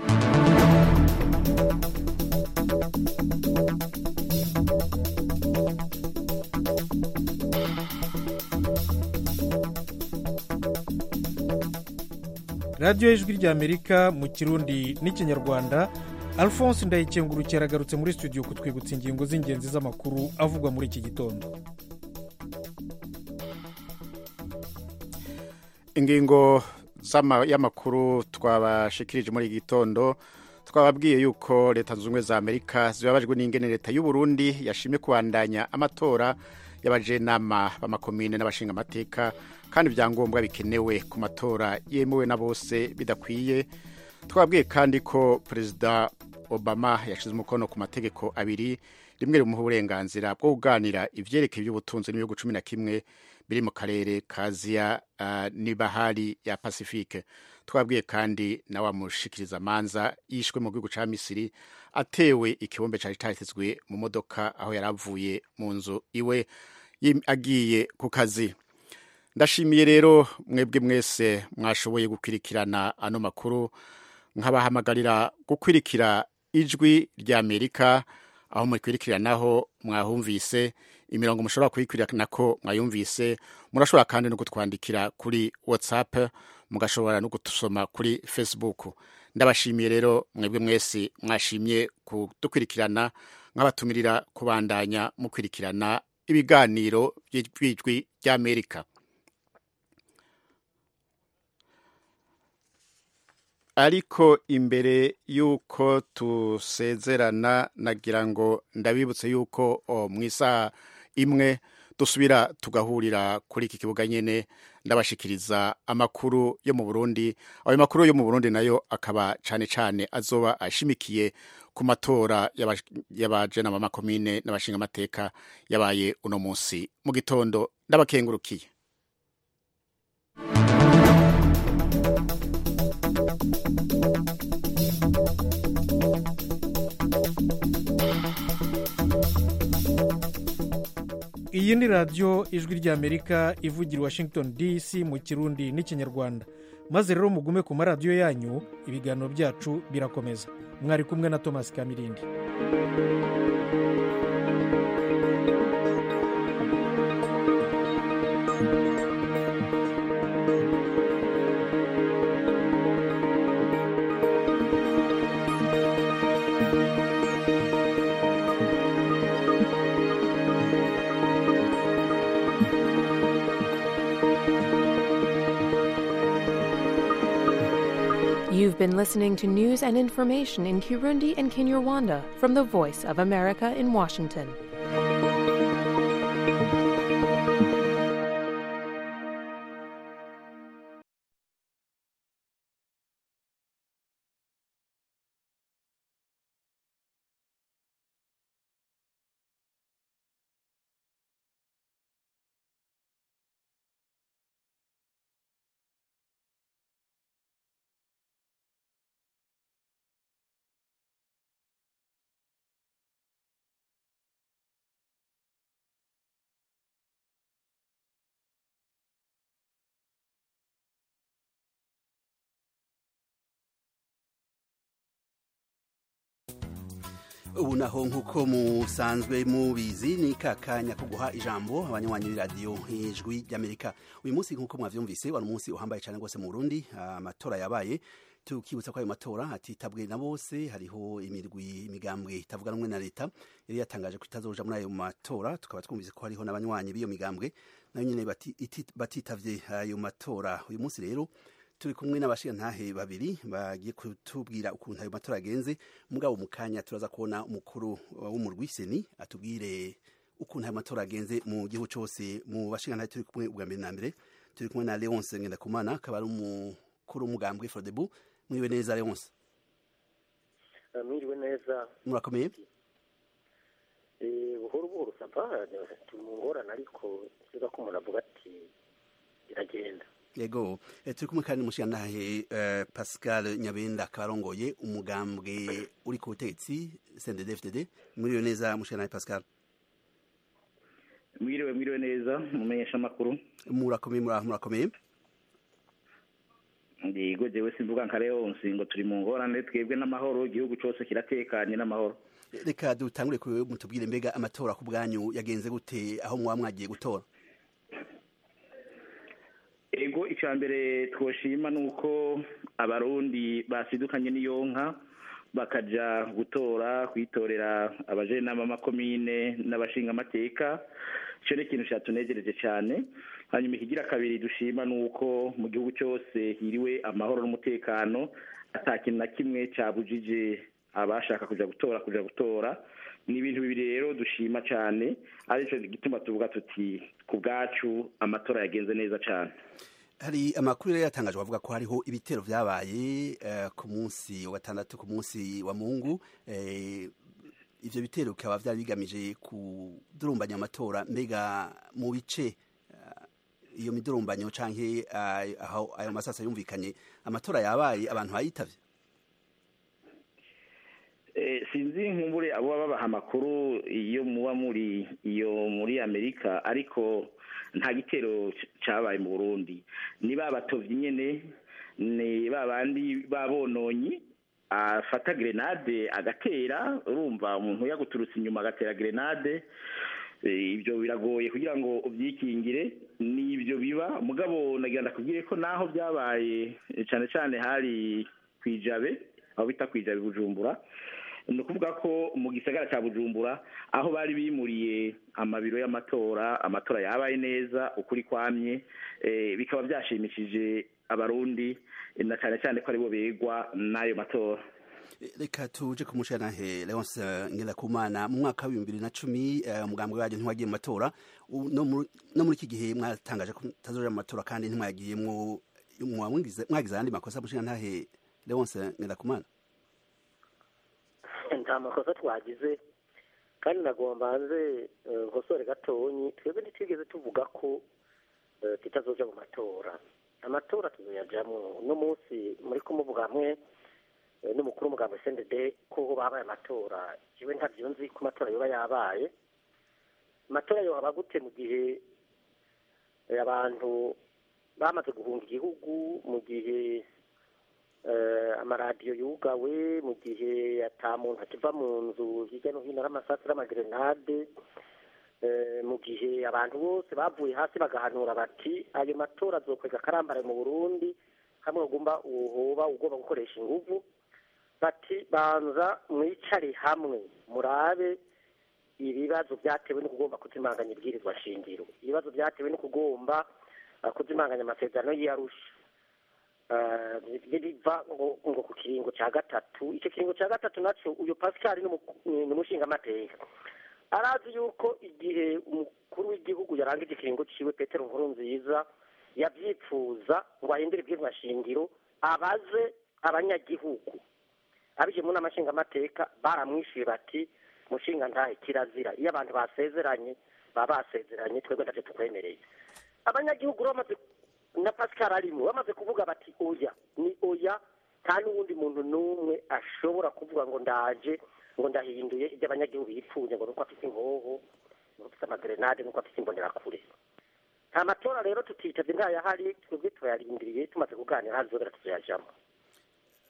radiyo y'ijwi ry'amerika mu kirundi n'ikinyarwanda alphonse ndayikengurukira aragarutse muri studio kutwibutsa ingingo z'ingenzi z'amakuru avugwa muri iki gitondo ingingo y'amakuru twabashikirije muri iki gitondo twababwiye yuko leta zunze ubumwe za amerika zibabajwe n'ingene leta y'u Burundi yashimye kubandanya amatora y'abajenama b'amakomine n'abashingamateka kandi ibyangombwa bikenewe ku matora yemewe na bose bidakwiye twabwiye kandi ko perezida obama yashyize umukono ku mategeko abiri rimwe rimuha uburenganzira bwo kuganira ibyerekeye iby'ubutunzi n'ibihugu cumi na kimwe biri mu karere ka aziya uh, n'ibahari ya pacifique twabwiye kandi na wa mushikiriza amanza yishwe mu gihugu cya misiri atewe ikibombe cyari cyatezwe mu modoka aho yari avuye mu nzu iwe agiye ku kazi ndashimiye rero mwebwe mwese mwashoboye gukurikirana ano makuru nkabahamagarira gukurikira ijwi rya amerika aho mukurikiranaho mwahumvise imirongo mushobora kuyikurikirana ko mwayumvise murashobora kandi no kutwandikira kuri whatsapp mugashobora no gusoma kuri facebook ndabashimiye rero mwebwe mwese mwashimye kudukurikirana nk'abatumirira kubandanya mukurikirana ibiganiro by'ijwi ry'amerika ariko imbere y'uko tusezerana nagira ngo ndabibutse y'uko mu isaha imwe dusubira tugahurira kuri iki kibuga nyine ndabashikiriza amakuru yo mu burundi ayo makuru yo mu burundi nayo akaba cyane cyane azoba ashimikiye ku matora y'abajenama makomine n'abashingamateka yabaye uno munsi mu gitondo ndabakengurukiye iyi ni radiyo ijwi ry'amerika ivugira i washington dc mu kirundi n'ikinyarwanda maze rero mugume ku maradiyo yanyu ibiganiro byacu birakomeza mwari kumwe na thomas kamirindi You've been listening to news and information in Kirundi and Kinyarwanda from the Voice of America in Washington. ubu naho nk'uko musanzwe mubizi ni kakanya ko guha ijambo abanywanyi b'iradiyo ijwi ry'amerika uyu munsi nk'uko mwavyumvise wari umunsi uhambaye cyane rwose mu burundi amatora yabaye tukibutsa ko ayo matora atitabwe na bose hariho imirwi imigambwe itavuga rumwe na leta yari yatangaje ko itazoja muri ayo matora tukaba twumvise ko hariho n'abanywanyi b'iyo migambwe nayo nyene batitavye ayo matora uyu munsi rero turi kumwe n'abashingantahe babiri bagiye kutubwira ukuntu ayo matora agenze mugabo mu kanya turaza kubona umukuru w'umurwi seni atubwire ukuntu ayo matora agenze mu gihugu cyose mu bashingantahe turi kumwe ubwa mbere na mbere turi kumwe na leonce ngendakumana akaba ari umukuru w'umugambwe frodebu mwiriwe neza leonce mwiriwe neza murakomeye buhoro buhoro sapa turi mu ngorane ariko siga ko umuntu avuga ati biragenda yego turi kumwe kandi n'umushingantahe pascal nyabenda akaba arongoye umugambwe uri ku butegetsi cndd mwiriwe neza mushingantahe pascal mwiriwe mwiriwe neza mumenyesha amakuru murakomeye murakomeye ndigo jewe simvuga nka leonsi ngo turi mu ngorane twebwe n'amahoro igihugu cyose kiratekanye n'amahoro reka dutangure ku mutubwire mbega amatora ku bwanyu yagenze gute aho mwaba mwagiye gutora ego icya mbere twoshima ni uko abarundi basidukanye n'iyo nka bakajya gutora kwitorera abajenama b'amakomine n'abashingamateka icyo ni ikintu cyatunegereje cyane hanyuma ikigira kabiri dushima ni uko mu gihugu cyose hiriwe amahoro n'umutekano atakintu na kimwe cyabujije abashaka kujya gutora kujya gutora ni ibintu bibiri rero dushima cyane aricyo gituma tuvuga tuti ku bwacu amatora yagenze neza cyane hari amakuru rero yatangajwe avuga ko hariho ibitero byabaye ku munsi wa gatandatu ku munsi wa mungu ibyo bitero bikaba byari bigamije kudurumbanya amatora mbega mu bice iyo midurumbanyo cyangwa aho ayo masasa yumvikanye amatora yabaye abantu bayitavye sinzi nkumbure abo baba babaha amakuru iyo muba muri iyo muri amerika ariko nta gitero cyabaye mu burundi ni ba batovyi nyene ni ba bandi babononyi afata grenade agatera urumva umuntu yaguturutse inyuma agatera grenade ibyo biragoye kugira ngo ubyikingire ni ibyo biba mugabo nagira ndakubwiye ko naho byabaye cyane cyane hari kwijabe aho bita kwijabe bujumbura ni ukuvuga ko mu gisagara cya bujumbura aho bari bimuriye amabiro y'amatora amatora yabaye neza ukuri kwamye bikaba byashimishije abarundi na cyane cyane ko aribo begwa n'ayo matora reka tuje ku mushantahe leonce ngendakumana mu mwaka w'ibihumbi bibiri na cumi umugambwe wanyu ntiwagiye mu matora no muri iki gihe mwatangaje ko mutazoja mu matora kandi ntimwagiyemwo mwagize ayandi makosa mushantahe leonce ngendakumana nta makosa twagize kandi nagomba hanze nkosore gatonyi twebwe ntitwigeze tuvuga ko tutazoja mu matora amatora tuzoyajamwo uno munsi muri kumuvuga hamwe n'umukuru w'umugambi sendede ko babaye amatora jewe ntavyo nzi ko amatora yoba yabaye amatora yohaba gute mu gihe abantu bamaze guhunga igihugu mu gihe amaradiyo yugawe mu gihe ata muntu akiva mu nzu hirya no hino ari amasasu n'amagrenade mu gihe abantu bose bavuye hasi bagahanura bati ayo matora azokwega akarambaraye mu burundi hamwe ugomba uhoba ugomba gukoresha inguvu bati banza mwicare hamwe murabe ibibazo byatewe no kugomba kuzimanganya ibwirizwa shingiro ibibazo byatewe no kugomba kuzimanganya amasezerano y'iyarusha biva ngo ngo ku kiringo cya gatatu icyo kiringo cya gatatu nacyo uyu pascal ni umushingamateka arazi yuko igihe umukuru w'igihugu yarangije ikiringo ciwe petero nkuru nziza yabyipfuza ngo ahindure ibwirizwa shingiro abaze abanyagihugu abije mu nama nshingamateka baramwishyuye bati mushinga ntahe kirazira iyo abantu basezeranye baba basezeranye twebwe ntacyo tukwemereye abanyagihugu bamaze na pascal arimo bamaze kuvuga bati oya ni oya nta n'uwundi muntu n'umwe ashobora kuvuga ngo ndaje ngo ndahinduye ibyo abanyagihugu bipfuye ngo nuko afite inkoho nuko afite amagrenade nuko afite imbonerakure nta matora rero tutitavye ntayahari twebwe turayarindiriye tumaze kuganira hazobera tuzayajamo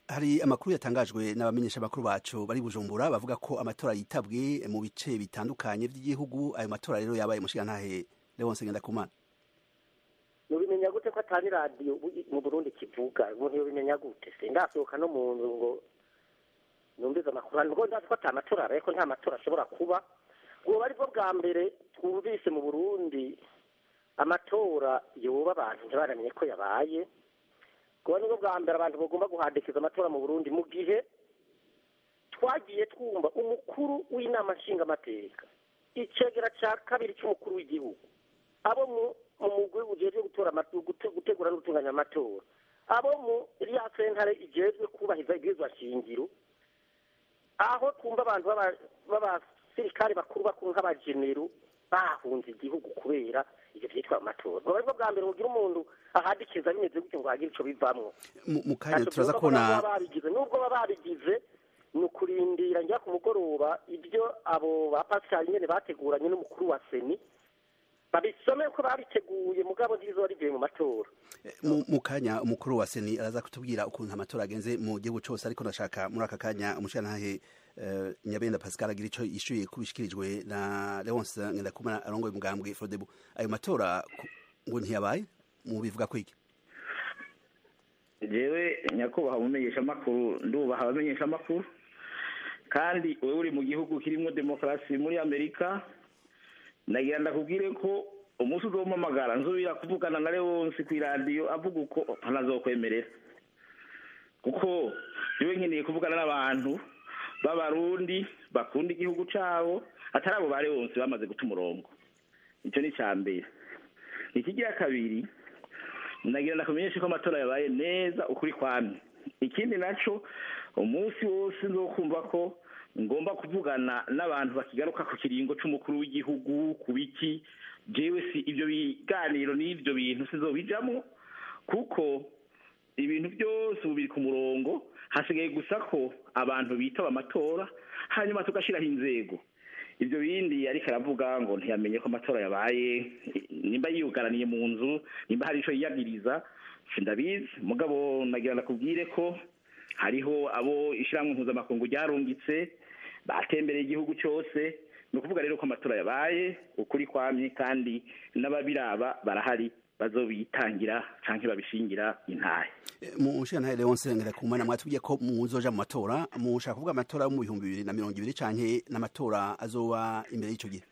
hari amakuru yatangajwe n'abamenyesha amakuru bacu bari bujumbura bavuga ko amatora yitabwe mu bice bitandukanye by'igihugu ayo matora rero yabaye mushigantahe Leonce Ngendakumana mubimenya gute ko atari radiyo mu burundi kivuga umuntu yobimenya gute se ndasohoka no mu nzu ngo numvize amakuru ngo ndazi ko ata matora abaye ko nta matora ashobora kuba bwoba ari bwo bwa mbere twumvise mu burundi amatora yoba abantu ntibaramenye ko yabaye kuba nibwo bwa mbere abantu bagomba guhandikiza amatora mu burundi mu gihe twagiye twumva umukuru w'inama nshingamateka icegera cya kabiri cy'umukuru w'igihugu abo mu mugwi ujejwe gutora gutegura no gutunganya amatora abo mu iriya sentare ijejwe kubahiriza ibwirizwa shingiro aho twumva abantu b'abasirikare bakuru bakuru nk'abajenero bahunze igihugu kubera ivyo vyitwa amatora baba aribwo bwa mbere kugira umuntu ahadikiza bimeze gutyo ngo hagire ico bivamwo mu kanya turaza kubona babigize nubwo baba babigize ni ukurindira njya ku mugoroba ibyo abo ba pasitari nyene bateguranye n'umukuru wa seni babisome ko babiteguye mugabo ntibizoba rivuye mu matora mu kanya umukuru wa seni araza kutubwira ukuntu amatora agenze mu gihugu cyose ariko ndashaka muri aka kanya umushirantahe nyabenda pascal agira icyo yishyuye kubishyikirijwe na leonce ngendakumana arongoye umugambwe frodebu ayo matora ngo ntiyabaye mu bivuga ko iki jewe nyakubahwa umumenyesha amakuru ndubaha abamenyesha amakuru kandi wowe uri mu gihugu kirimo demokarasi muri amerika nagira ndakubwire ko umunsi uzompamagara nzubira kuvugana na leonce ku iradiyo avuga uko ntanazokwemerera kuko jewe nkeneye kuvugana n'abantu b'abarundi bakunda igihugu cyabo atari abo ba leonce bamaze guta umurongo icyo ni icya mbere ikigira kabiri nagira ndakumenyeshe ko amatora yabaye neza ukuri kwamye ikindi nacyo umunsi wose nzokumva ko ngomba kuvugana n'abantu bakigaruka ku kiringo cy'umukuru w'igihugu ku biki jewe si ibyo biganiro n'ibyo bintu sinzobijamo kuko ibintu byose ubu biri ku murongo hasigaye gusa ko abantu bitaba amatora hanyuma tugashyiraho inzego ibyo bindi ariko aravuga ngo ntiyamenye ko amatora yabaye nimba yiyugaraniye mu nzu nimba hari icyo yiyagiriza sindabizi mugabo nagira nakubwire ko hariho abo ishyirahamwe mpuzamakungu ryarungitse batembereye igihugu cyose ni ukuvuga rero ko amatora yabaye ukuri kwamye kandi n'ababiraba barahari bazobitangira cyangwa babishingira intahe mu nshinga leonce ngendakumana mwatubwiye ko muzoja mu matora mushaka kuvuga amatora yo mu bihumbi bibiri na mirongo ibiri canke n'amatora azoba imbere y'icyo gihe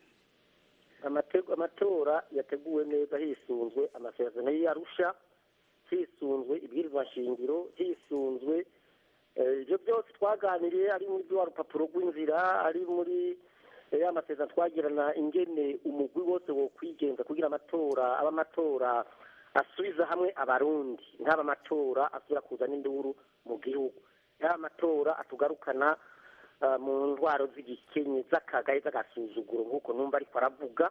amatora yateguwe neza hisunzwe amasezerano y'arusha hisunzwe ibwirizwa nshingiro hisunzwe ibyo byose twaganiriye ari muri rwa rupapuro rw'inzira ari muri ya masezerano twagirana ingene umugwi wose wo kwigenza kugira amatora aba amatora asubiza hamwe abarundi ntaba amatora asubira kuzana induru mu gihugu ntaba amatora atugarukana mu ndwaro z'igikenye z'akagaye z'agasuzuguro nk'uko numva ariko aravuga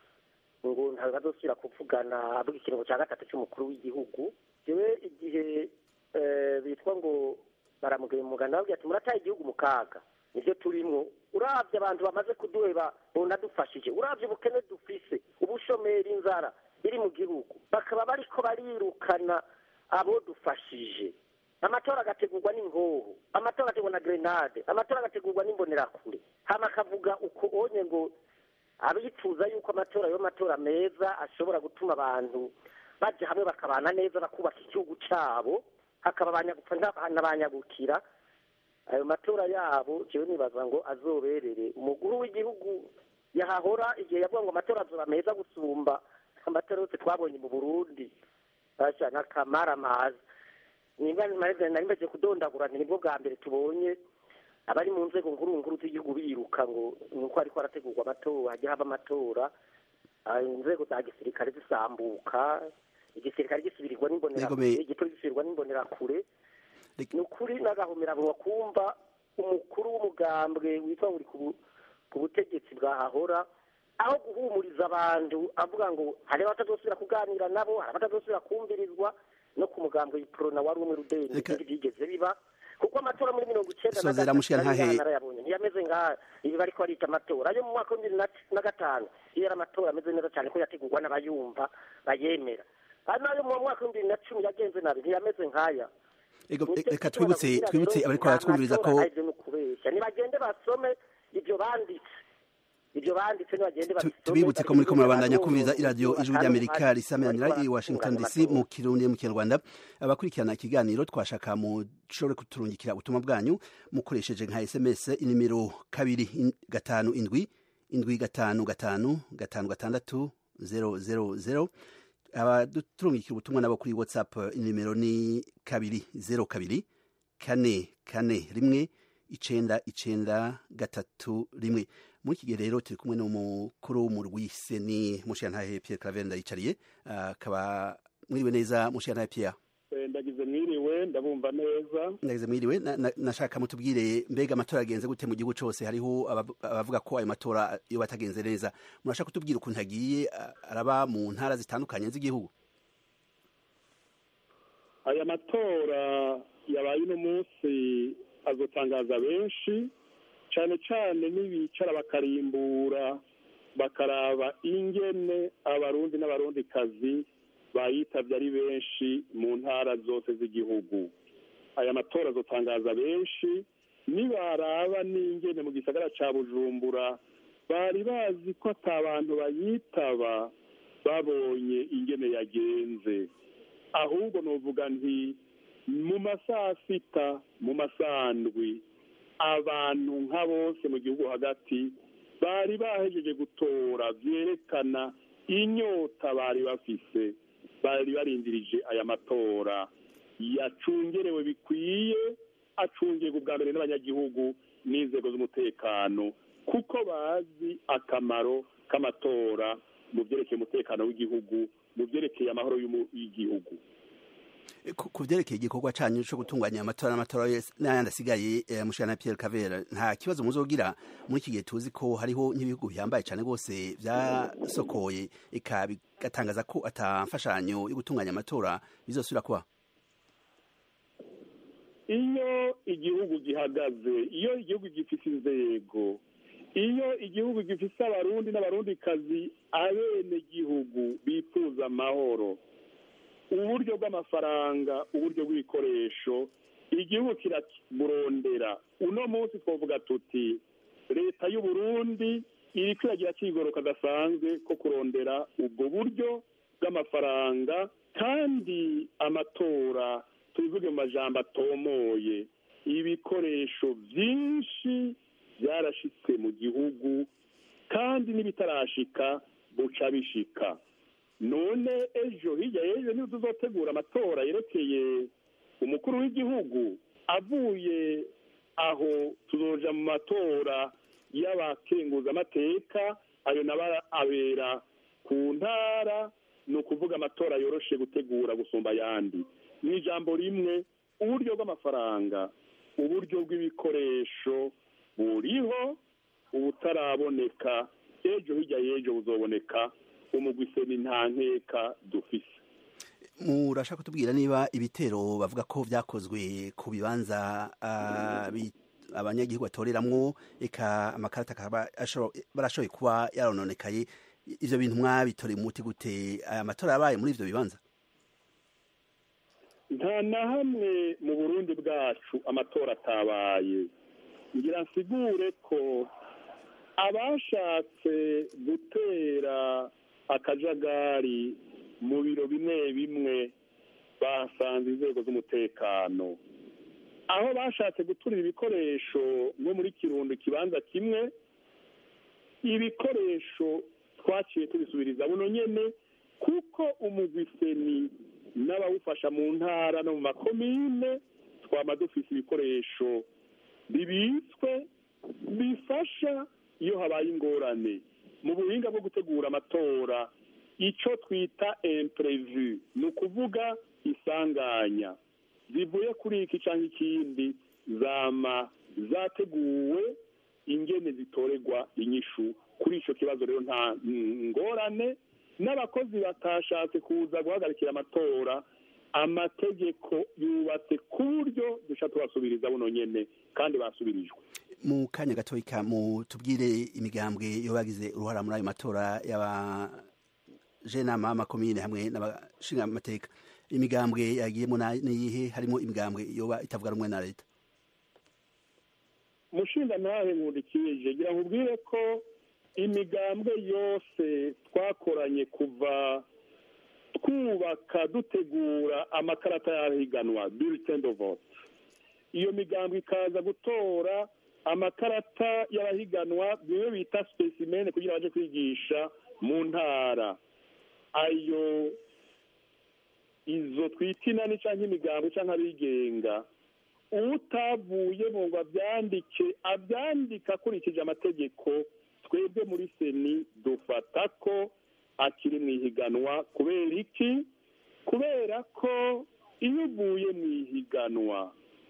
ngo ntabwo azosubira kuvugana avuga ikiringo cya gatatu cy'umukuru w'igihugu yewe igihe bitwa ngo baramugaya umuganda babwira ati murataye igihugu mu kaga nibyo turimo urabye abantu bamaze kuduheba bunadufashije urabye ubukene dufise ubushomeri inzara biri mu gihugu bakaba bariko barirukana abo dufashije amatora agategurwa n'ingoho amatora agategurwa na grenade amatora agategurwa n'imbonerakure hama akavuga uko onye ngo abifuza yuko amatora yo matora meza ashobora gutuma abantu baja hamwe bakabana neza bakubaka igihugu cabo hakaba abanyagupfa n'abanyagukira ayo matora yabo jewe nibaza ngo azoberere umukuru w'igihugu yahahora igihe yavuga ngo amatora azoba meza gusumba amatora yose twabonye mu burundi basha n'akamaramaza nimba nari mbaje kudondagura nibwo bwa mbere tubonye abari mu nzego nkuru nkuru z'igihugu biruka ngo nuko ariko harategurwa amatora hajya haba amatora inzego za gisirikare zisambuka igisirikare gisubirirwa n'imbonerakure igipolisi gisubirwa n'imbonerakure ni ukuri n'agahomerabunwa kumva umukuru w'umugambwe witwa ngo uri ku butegetsi bwahahora aho guhumuriza abantu avuga ngo hari abatazosubira kuganira nabo hari abatazosubira kumvirizwa no ku mugambwe iprona wari umwe rudeni ibindi byigeze biba kuko amatora muri mirongo icenda na gatatu narayabonye ntiyameze ngaha ibi bariko barita amatora ayo mu mwaka w'ibibiri na gatanu iyo yari amatora ameze neza cyane ko yategurwa n'abayumva bayemera ari nayo mu mwaka w'ibibiri na cumi yagenze nabi ntiyameze nk'aya Ego, Nicyo reka gituma twibutse nakubwira twibutse rero, abariko nta baratwumviriza matora ko aheze no kubeshya nibagende basome ibyo banditse ibyo banditse nibagende Tu- babisome tubibutse ko muri ko murabandanya abantu kumviriza iradiyo bumva ijwi ry'amerika kandi risameranira i washington dc mu kirundi mu kinyarwanda abakurikirana ikiganiro twashaka mushobore kuturungikira ubutumwa bwanyu mukoresheje nka sms inimero kabiri in- gatanu indwi indwi gatanu gatanu gatanu gatandatu zero zero zero abaturungikira ubutumwa nabo kuri whatsapp inimero ni kabiri zero kabiri kane kane rimwe icenda icenda gatatu rimwe muri iki gihe rero turi kumwe n'umukuru w'umurwise ni mushiyantahe Pierre Claver ndayicariye akaba mwiriwe neza mushiyantahe Pierre Eh, ndagize mwiriwe ndabumva neza ndagize mwiriwe na- na- nashaka mutubwire mbega amatora agenze gute mu gihugu cose hariho abav- abavuga ko ayo matora iyo batagenze neza murashaka kutubwira ukuntu agiye a- araba mu ntara zitandukanye z'igihugu aya matora yabaye uno munsi azotangaza benshi cyane cyane nibicara bakarimbura bakaraba ingene abarundi n'abarundikazi bayitabye ari benshi mu ntara zose z'igihugu aya matora azotangaza benshi nibaraba n'ingene mu gisagara ca bujumbura bari bazi ko ata bantu bayitaba babonye ingene yagenze ahubwo novuga nti mu masaha sita mu masandwi abantu nka bose mu gihugu hagati bari bahejeje gutora vyerekana inyota bari bafise bari barindirije aya matora yacungerewe bikwiye acungirwa ubwa mbere n'abanyagihugu n'inzego z'umutekano kuko bazi akamaro k'amatora mu vyerekeye umutekano w'igihugu mu vyerekeye amahoro y'umu- y'igihugu ku ku vyerekeye igikorwa canyu co gutunganya amatora n'amatora yose n'ayandi asigaye eh, mushana Pierre Cavera nta kibazo muzogira muri iki gihe tuzi ko hariho nk'ibihugu bihambaye cane rwose vyasokoye eka bigatangaza ko ata mfashanyo yo gutunganya amatora bizosubira kuba iyo igihugu gihagaze iyo igihugu gifite inzego iyo igihugu gifite abarundi n'abarundikazi abene gihugu bifuza amahoro uburyo bw'amafaranga uburyo bw'ibikoresho igihugu kiraburondera uno munsi twavuga tuti leta y'u Burundi iri kwiragira kigoroka gasanzwe ko kurondera ubwo buryo bw'amafaranga kandi amatora tubivuge mu majambo atomoye ibikoresho byinshi byarashitse mu gihugu kandi n'ibitarashika buca bishika none ejo hirya y'ejo niyo tuzotegura amatora yerekeye umukuru w'igihugu avuye aho tuzoja mu matora y'abakenguzamateka ayo naba abera ku ntara ni ukuvuga amatora yoroshe gutegura gusumba ayandi mu ijambo rimwe uburyo bw'amafaranga uburyo bw'ibikoresho buriho ubutaraboneka ejo hirya y'ejo buzoboneka umugwiseni nta nkeka dufise murashaka kutubwira niba ibitero bavuga ko vyakozwe ku bibanza ah, bi- abanyagihugu batoreramwo eka amakarata akaba ashobora- barashoboye kuba yarononekaye ivyo bintu mwabitoreye umuti gute aya matora yabaye muri ivyo bibanza nta na hamwe mu burundi bwacu amatora atabaye ngira nsigure ko abashatse gutera akajagari mu biro bimwe bimwe basanze inzego z'umutekano aho bashatse guturira ibikoresho nko muri kirundo ikibanza kimwe ibikoresho twaciye tubisubiriza buno nyene kuko umugwiseni n'abawufasha mu ntara no mu makomine twama dufise ibikoresho bibitswe bifasha iyo habaye ingorane mu buhinga bwo gutegura amatora icyo twita imprevu ni ukuvuga isanganya zivuye kuri iki cyangwa ikindi zama zateguwe ingene zitorerwa inyishu kuri icyo kibazo rero nta ngorane n'abakozi batashatse kuza guhagarikira amatora amategeko yubatse ku buryo dushobora tubasubiriza buno nyene kandi basubirijwe mu kanya gatoya mutubwire imigambwe yo bagize uruhara muri ayo matora y'aba jenama amakomine hamwe n'abashinga amateka imigambwe yagiyemo na- niyihe harimo imigambwe yoba itavuga rumwe na leta mushinga ntahe nkundikije gira ngo ubwire ko imigambwe yose twakoranye kuva twubaka dutegura amakarata y'ahiganwa bulletin de vote iyo migambwe ikaza gutora amakarata y'abahiganwa bimwe bita specimen kugira baje kwigisha mu ntara ayo izo twita inani cyangwa imigambwe cyangwa abigenga utavuye mu ngo abyandike abyandika akurikije amategeko twebwe muri seni dufata ko akiri mu ihiganwa kubera iki kubera ko iyo uvuye mu ihiganwa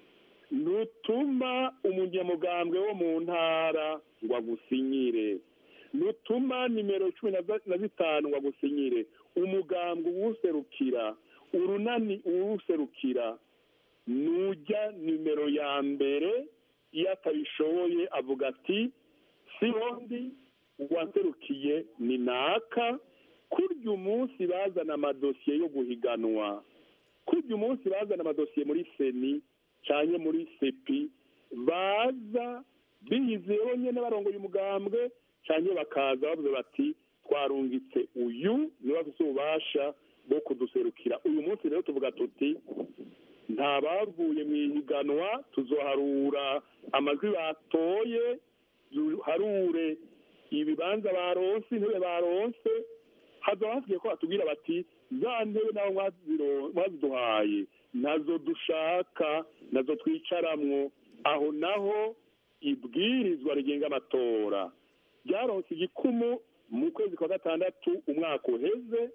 ntutuma umunyamugambwe wo mu ntara ngo agusinyire ntutuma nimero cumi na za- na zitanu ngo agusinyire umugambwe uwuserukira urunani uwuserukira nujya nimero ya mbere iyo atabishoboye avuga ati si hondi uwaserukiye ni naka kurya umunsi bazana amadosiye yo guhiganwa kurya umunsi bazana amadosiye muri seni cyane muri sepi baza biyizeho nyine barongoye umugambwe cyane bakaza bavuze bati twarungitse uyu niwe afite ububasha bwo kuduserukira uyu munsi rero tuvuga tuti nta bavuye mu ihiganwa tuzoharura amajwi batoye duharure ibibanza baronse intebe baronse hazaba hasigaye ko batubwira bati za ntebe naho mwaziro- mwaziduhaye nazo dushaka nazo twicaramwo aho naho ibwirizwa rigenga amatora ryaronse igikumu mu kwezi kwa gatandatu umwaka uheze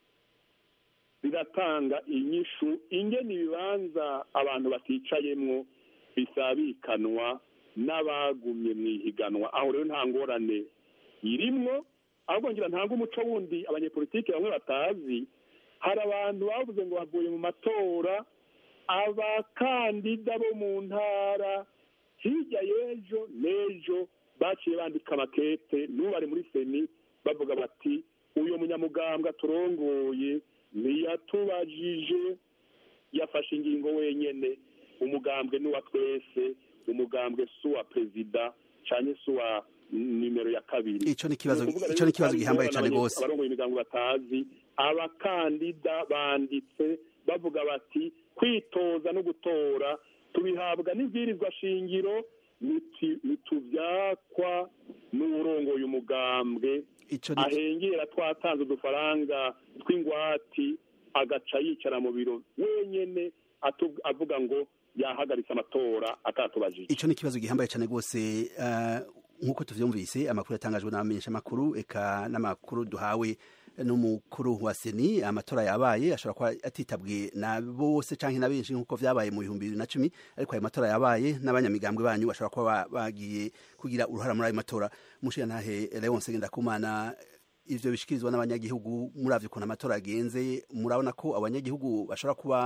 riratanga inyishu ingena ibibanza abantu baticayemwo bisabikanwa n'abagumye mu ihiganwa aho rero nta ngorane irimwo ahubwo ngira ntanga umuco wundi abanyepolitiki bamwe batazi hari abantu bavuze ngo bavuye mu matora abakandida bo mu ntara hirya y'ejo n'ejo baciye bandika amakete n'ubu bari muri seni bavuga bati uyu munyamugambwe turongoye ntiyatubajije yafashe ingingo wenyene umugambwe n'uwa twese umugambwe si uwa perezida cyane si uwa nimero ya kabiri Ico ni ikibazo- Ni ukuvuga ico ni rero ikibazo kandi gihambaye abana cane gose. abarongoye imigambi batazi abakandida banditse bavuga bati kwitoza no gutora tubihabwa n'ibwirizwa shingiro niti- nituvyakwa n'uwurongoye umugambwe ahengera twatanze udufaranga tw'ingwati agaca yicara mu biro wenyene atu- avuga ngo yahagaritse amatora atatubajije ico ni ikibazo gihambaye cyane rwose eh, nk'uko tuvyumvise amakuru yatangajwe n'abamenyeshamakuru eka n'amakuru duhawe n'umukuru wa seni amatora yabaye ashobora kuba atitabwe na bose canke na benshi nk'uko vyabaye mu bihumbi bibiri na cumi ariko ayo matora yabaye n'abanyamigambwe banyu bashobora kuba ba- bagiye kugira uruhara muri ayo matora mushirantahe leonse ngendakumana ivyo bishikirizwa n'abanyagihugu muravye ukuntu amatora agenze murabona ko abanyagihugu bashobora kuba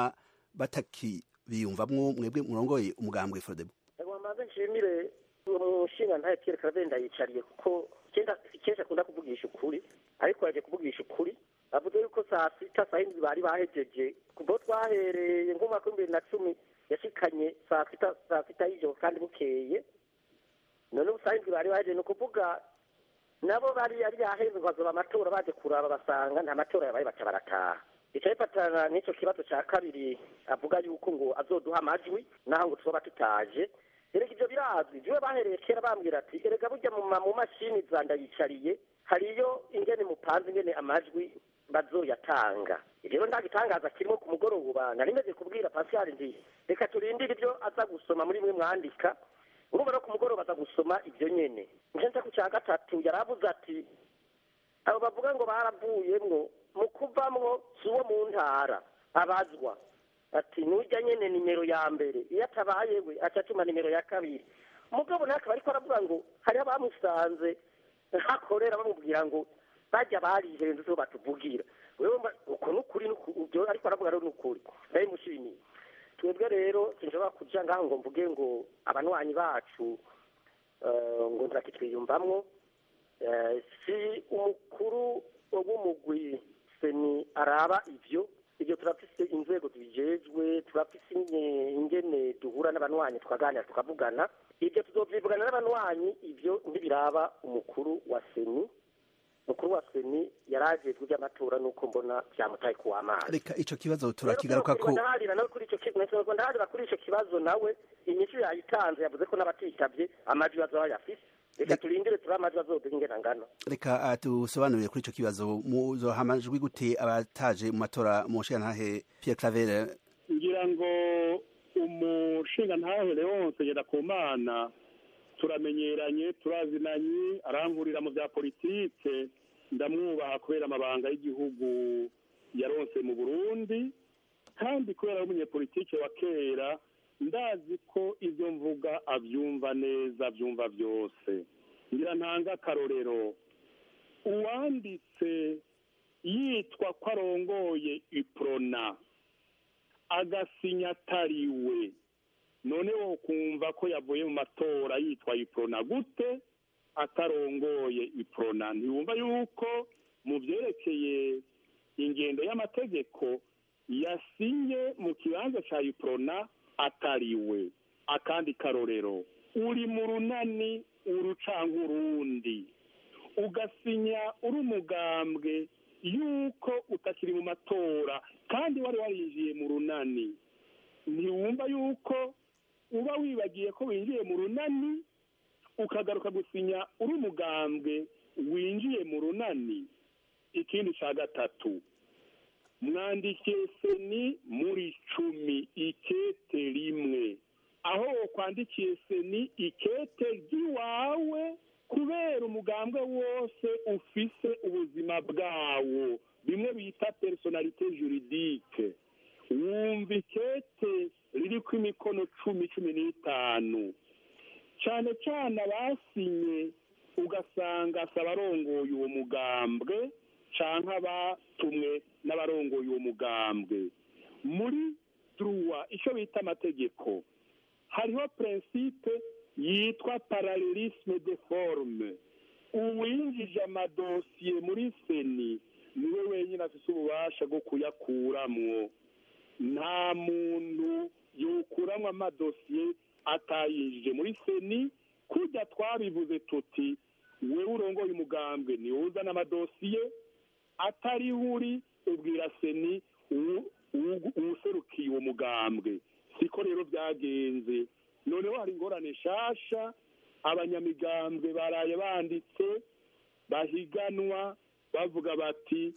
batakibiyumvamwo mwebwe murongoye umugambwe frodebo Ego mbanze nshimire uwo mushinga ntaye Pierre Karavenda yicariye kuko kenda kenshi akunda kuvugisha ukuri ariko yaje kuvugisha ukuri avuze yuko saa sita saa yindi bari bahejeje kubo twahereye nk'umwaka w'ibibiri na cumi yashikanye saa sita saa sita y'ijoro kandi bukeye none ubu saa yindi bari bahejeje ni ukuvuga nabo bari yari yahenzwe bazoba amatora baje kuraba basanga nta matora yabaye baca barataha icyo bifatana n'icyo kibazo cya kabiri avuga yuko ngo azoduha amajwi naho ngo tuzoba tutaje erega ibyo birazwi jiwe bahereye kera bambwira ati erega burya mu ma- mu mashini za ndayicariye hariyo ingene mupanze ingene amajwi bazoyatanga rero nta gitangaza kirimo ku mugoroba nari meze kubwira pascal ndi reka turindire ibyo aza gusoma muri mwe mwandika urumva no ku mugoroba aza gusoma ibyo nyene nje ku cya gatatu yaravuze ati abo bavuga ngo baravuyemwo mu kuvamwo si uwo mu ntara abazwa ati nujya nyene nimero ya mbere iyo atabaye we aca atuma nimero ya kabiri mugabo nawe akaba ariko aravuga ngo hariho abamusanze hakorera bamubwira ngo bajya barihenze so batuvugira wewe mba- uko nukuri ibyo ariko aravuga rero nukuri ndabimushimiye twebwe rero sinshobora kuja ngaho ngo mvuge ngo abanywanyi bacu eh, ngo ntakitwiyumvamwo Eh, si umukuru w'umugwi seni araba ivyo ibyo turafise inzego zibijejwe turafise inge- ingene duhura n'abanywanyi tukaganira tukavugana ibyo tuzovyivugana n'abanywanyi ibyo ntibiraba umukuru wa seni umukuru wa seni yarajejwe iby'amatora nuko mbona vyamutaye kuw'amazi reka ico kibazo turakigaruka ko ndaharira nawe kuri ico kibazo ndaharira kuri ico kibazo nawe inyishu yayitanze yavuze ko n'abatitabye amajwi bazoba yafise reka turindire turi amajwi azoduha ingene angana reka ah, dusobanurire kuri ico kibazo muzoha amajwi gute abataje mu matora mu nshingantahe Pierre Claver ngira ngo umushingantahe leonce ngendakumana turamenyeranye turazinanye arankurira mu bya politike ndamwubaha kubera amabanga y'igihugu yaronse mu burundi kandi kubera ari umunyepolitike wa kera ndazi ko ibyo mvuga abyumva neza abyumva byose ngira ntanga akarorero uwanditse yitwa ko arongoye iprona agasinya atariwe none wo kumva ko yavuye mu matora yitwa iprona gute atarongoye iprona ntiwumva yuko mu byerekeye ingendo y'amategeko yasinye mu kibanza cya iprona atariwe akandi karorero uri mu runani urucanga urundi ugasinya uri umugambwe yuko utakiri mu matora kandi wari warinjiye mu runani ntiwumva yuko uba wibagiye ko winjiye mu runani ukagaruka gusinya uri umugambwe winjiye mu runani ikindi cya gatatu mwandikiye seni muri cumi ikete rimwe aho wakwandikiye seni ikete ry'iwawe kubera umugambwe wose ufise ubuzima bwawo bimwe bita personalite juridike wumva ikete ririko imikono cumi cumi n'itanu cyane cyane abasinye ugasanga si abarongoye uwo mugambwe canke abatumwe n'abarongoye uwo mugambwe muri druwa icyo bita amategeko hariho prinsipe yitwa paralelisme de forme uwinjije amadosiye muri seni niwe wenyine afite ububasha bwo kuyakuramwo nta muntu yokuramwo amadosiye atayinjije muri seni kujya twabivuze tuti wewe urongoye umugambwe niwe uzana amadosiye atari uri ubwira seni uwuserukiye uwo mugambwe siko rero byagenze noneho hari ingorane nshasha abanyamigambwe baraye banditse bahiganwa bavuga bati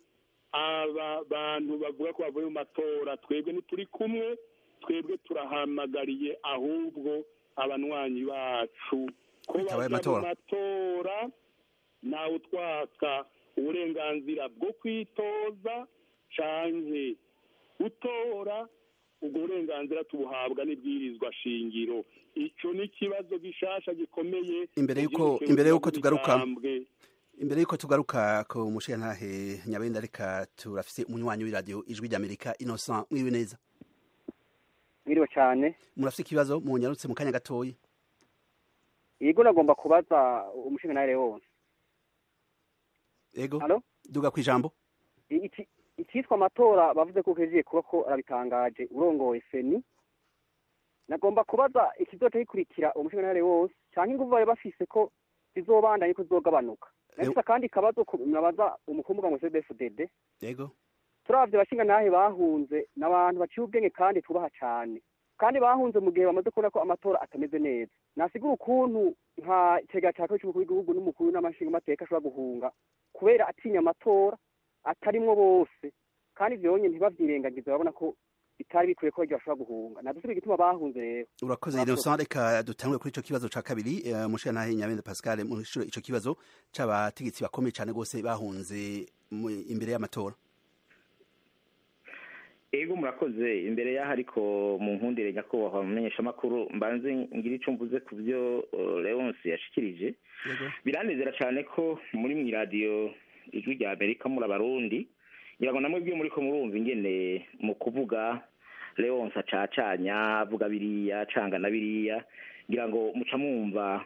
aba bantu bavuga ko bavuye mu matora twebwe ntituri kumwe twebwe turahamagariye ahubwo abanywanyi bacu ko Bitabaye bajya mu amatora. matora ntawe utwaka uburenganzira bwo kwitoza canke gutora ubwo burenganzira tubuhabwa n'ibwirizwa shingiro ico ni ikibazo gishasha gikomeye imbere yuko mu imbere yuko vyerekeye tugaruka imigambwe. imbere yuko tugaruka ku mushingantahe nyabenda reka turafise umunywanyi w'iradiyo ijwi ry'amerika innocent mwiwe neza mwiriwe cyane murafise ikibazo munyarutse mu kanya gatoyi yego nagomba kubaza umushingantahe wose ego Halo? duga ku ijambo iki icyitwa amatora bavuze ko kejiye kuba ko arabitangaje urongoye seni nagomba kubaza ikizoca gikurikira umushingantahe wose cyangwa inguvu bari bafise ko zizobandanye ko zizogabanuka nafise akandi kabazo ku- nabaza umukumuga ngo cdfdd ego turavye abashingantahe bahunze ni abantu baciye ubwenge kandi tubaha cane kandi bahunze mu gihe bamaze kubona ko amatora atameze neza nasigura ukuntu nka cega ca kabiri c'umukuru w'igihugu n'umukuru n'amashingamateka ashobora guhunga kubera atinya amatora atarimwo bose kandi ivyo bonyene ntibavyirengagize babona ko bitari bikwiye ko baryo bashobora guhunga nadusubira igituma bahunze rero urakoze innocent reka dutangure kuri ico kibazo ca kabiri eh, mushingantahe nyabenda pascal mushuro ico kibazo c'abategetsi bakomeye cane rwose bahunze mu- imbere y'amatora ego murakoze imbere y'aho ariko mu nkundire nyakubahwa mumenyeshamakuru mbanze ngira icyo mvuze ku byo uh, leonce yashikirije biranezera cyane ko muri mu iradiyo ijwi rya amerika muri abarundi ngira ngo namwe byo muri ko murumva ingene mu kuvuga leonce acacanya avuga biriya acanga na biriya ngira ngo muca mwumva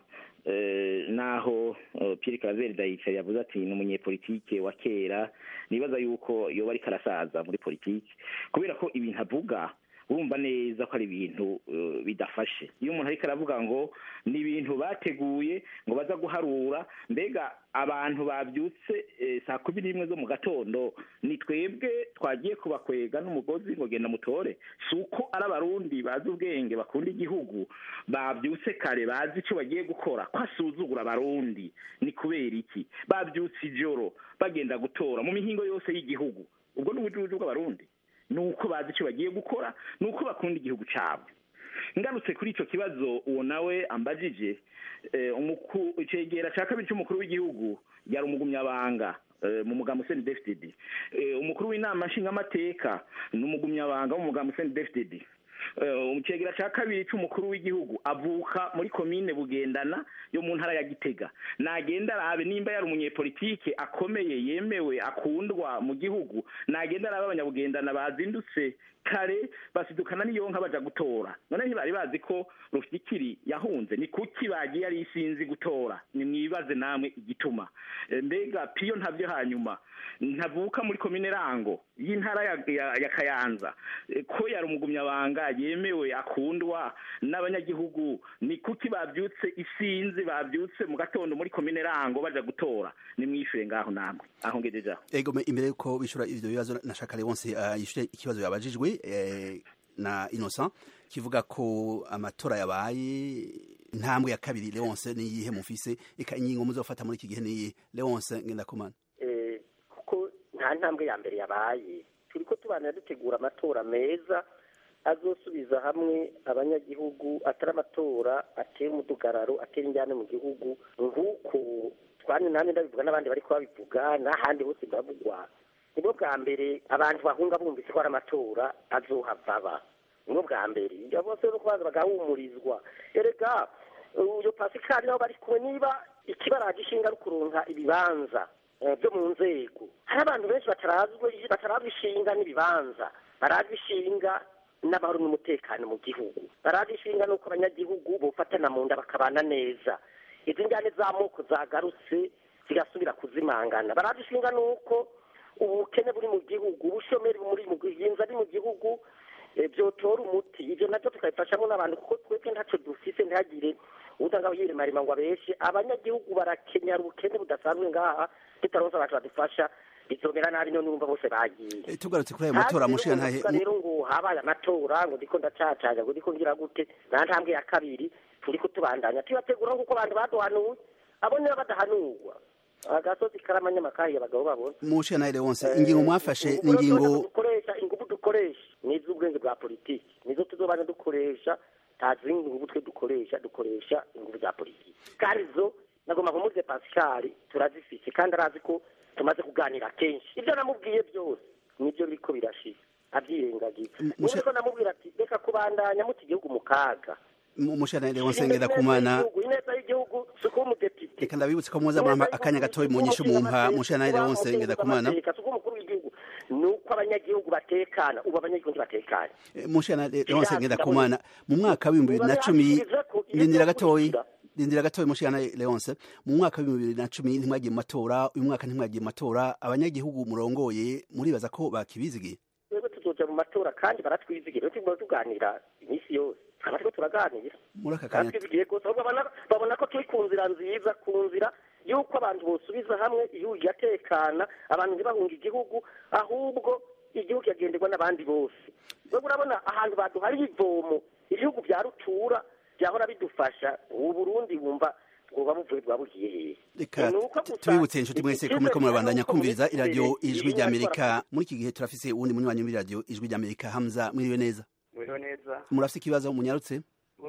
eh, naho eh, Pierre Claver Ndayicari yavuze ati ni umunyepolitike wa kera nibaza yuko yoba ariko arasaza muri politiki kubera ko ibintu avuga urumva neza ko ari ibintu eh, bidafashe iyo umuntu ariko aravuga ngo ni ibintu bateguye ngo baza guharura mbega abantu babyutse eh, saa kumi n'imwe zo mu gatondo ni twebwe twagiye kubakwega n'umugozi ngo genda mutore si uko ari abarundi bazi ubwenge bakunda igihugu babyutse kare bazi icyo bagiye gukora ko asuzugura abarundi ni kubera iki babyutse ijoro bagenda gutora mu mihingo yose y'igihugu ubwo ni ubujuju bw'abarundi ni uko bazi icyo bagiye gukora ni uko bakunda igihugu cyabo ngarutse kuri icyo kibazo uwo nawe ambajije eh, umuku- icegera cya kabiri cy'umukuru w'igihugu yari umugumyabanga eh, mu mugambi useni defitedi umukuru w'inama nshingamateka ni umugumyabanga wo mu mugambi useni defitedi icegera cya kabiri cy'umukuru w'igihugu avuka muri komine bugendana yo mu ntara ya gitega nagenda arabe nimba yari umunyepolitike akomeye yemewe akundwa mu gihugu nagenda arabe abanyabugendana bazindutse kare basidukana n'iyo nka baja gutora none ntibari bazi ko rufikiri yahunze ni kuki bagiye ari isinzi gutora nimwibaze namwe igituma Eh, mbega piyo ntavyo hanyuma ntavuka muri komine rango y'intara ya, ya, ya kayanza Eh, ko yari umugumyabanga yemewe akundwa n'abanyagihugu ni kuki bavyutse isinzi bavyutse mu gatondo muri komine rango baja gutora nimwishure ngaho namwe aho ngejeje aho ego me- imbere yuko bishura ivyo bibazo nashaka Leonce uh, yishure ikibazo yabajijwe eh, na Innocent kivuga ko amatora yabaye intambwe ya kabiri Leonce ni yihe mufise eka ingingo muzofata muri iki gihe ni yihe Leonce ngendakumana Eh, kuko nta ntambwe ya mbere yabaye turiko tubana dutegura amatora meza azosubiza hamwe abanyagihugu atari amatora atera umudugararo atera injyane mu gihugu nk'uko twani nanjye ndabivuga n'abandi bariko babivuga n'ahandi hose bavugwa nibwo bwa mbere abantu bahunga bumvise ko ari amatora azohava aba nibwo bwa mbere ibyo bose no kubanza bagahumurizwa erega uyo pasikari nabo bari kumwe niba ikibaraje ishinga ari ukuronka ibibanza eh, byo mu nzego hari abantu benshi batarazwi batarazwi ishinga n'ibibanza barazwi ishinga n'amahoro n'umutekano mu gihugu barazwi ishinga n'uko abanyagihugu bofatana mu nda bakabana neza izi njyane z'amoko zagarutse zigasubira kuzimangana barazwi ishinga n'uko ubukene buri mu gihugu ubushomeri buri mu gihinza ari mu gihugu eh, byotora umuti ibyo nabyo tukabifashamo n'abantu kuko twebwe ntacyo dufise ntihagire utanga yiremarima ngo abeshe abanyagihugu barakenyera ubukene budasanzwe ngaha tutaronse abantu badufasha bizomera nabi none urumva bose bagiye Eh, tugarutse kuri ayo matora mushira ntahe Ntazi rero ngo habaye amatora ngo ndiko ndacacanya ngo ndiko ngira gute nta ntambwe ya kabiri turiko tubandanya tubategura nk'uko abantu baduhanuye abo niba badahanurwa agasozi karamanyamakahi abagabo babona mushira ntahe Leonce ingingo mwafashe ni ingingo dukoresha ingufu dukoresha ni iz'ubwenge bwa politiki nizo tuzobana dukoresha nta zindi ngufu twe dukoresha dukoresha ingufu za politiki kandi zo nagomba kumuze pascal turazifise kandi arazi ko tumaze kuganira kenshi ibyo namubwiye byose nibyo biriko birashira abyirengagiza niko namubwira ati reka kubandanya muta igihugu mu kaga mushira ntahe Leonce ngendakumana Igihugu, ineza y'igihugu si ukuba umudepite reka ndabibutse ko muza murampa akanya gatoya mu nyishu mumpa mushira ntahe Leonce ngendakumana Amateka, si ukuba umukuru w'igihugu ni uko abanyagihugu batekana ubu abanyagihugu ntibatekanye mushira Leonce ngendakumana mu mwaka w'ibihumbi bibiri na cumi ndindira gatoya ndindira gatoya mushira ntahe Leonce mu mwaka w'ibihumbi bibiri na cumi ntimwagiye mu matora uyu mwaka ntimwagiye mu matora abanyagihugu murongoye muribaza ko bakibizigiye twebwe tuzoja mu matora kandi baratwizigira tuguma tuganira iminsi yose tukaba turiko turaganira muri aka kanya baratwizigiye rwose ahubwo babona- babona ko turi ku nzira nziza ku nzira y'uko abantu bosubiza hamwe igihugu kigatekana abantu ntibahunga igihugu ahubwo igihugu kigagenderwa n'abandi bose wewe urabona ahantu baduhariye ivomo ibihugu bya rutura byahora bidufasha ubu burundi bumva bwoba buvuye bwabugiye hehe reka Ni uko gusa tubibutse inshuti mwese ko muriko murabandanya icyizere kumviriza cy'uko iradiyo muri ijwi imbere ry'amerika muri iki gihe turafise uwundi munywanyi w'iradiyo ijwi ry'amerika hamza mwiriwe neza Mwiriwe neza murafise ikibazo munyarutse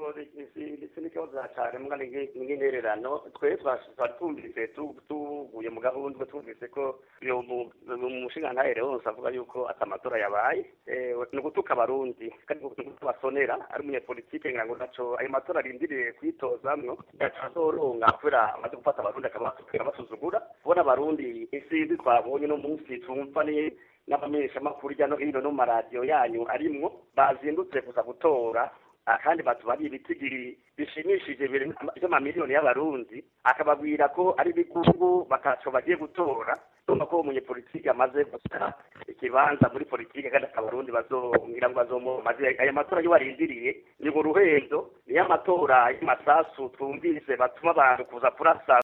ndetse n'ikibazo cyane mbwa n'intererano twe twari twumvise tu- tuvuye mu gahunda twumvise ko uyu mu- mu mushinga ntahere wose avuga yuko ati amatora yabaye Eh, ni ugutuka abarundi kandi ni ugutuka basonera ari umunyepolitike ngira ngo naco ayo matora arindiriye kwitozamwo azoronga kubera amaze gufata abarundi akabasukira basuzugura kubona abarundi isinzi twabonye no munsi tumva ni n'abamenyeshamakuru hirya no hino no mu maradiyo yanyu arimwo bazindutse kuza gutora kandi batubariye ibitigiri bishimishije by'amamiliyoni y'abarundi akababwira ko ari ibigungu bakaco bagiye gutora urumva ko umunyepolitiki amaze gusa ikibanza muri politiki kandi abarundi bazongira ngo bazomumaze aya matora yo barindiriye ni mu ruhendo niyo amatora y'amasasu twumvise batuma abantu kuza kurasa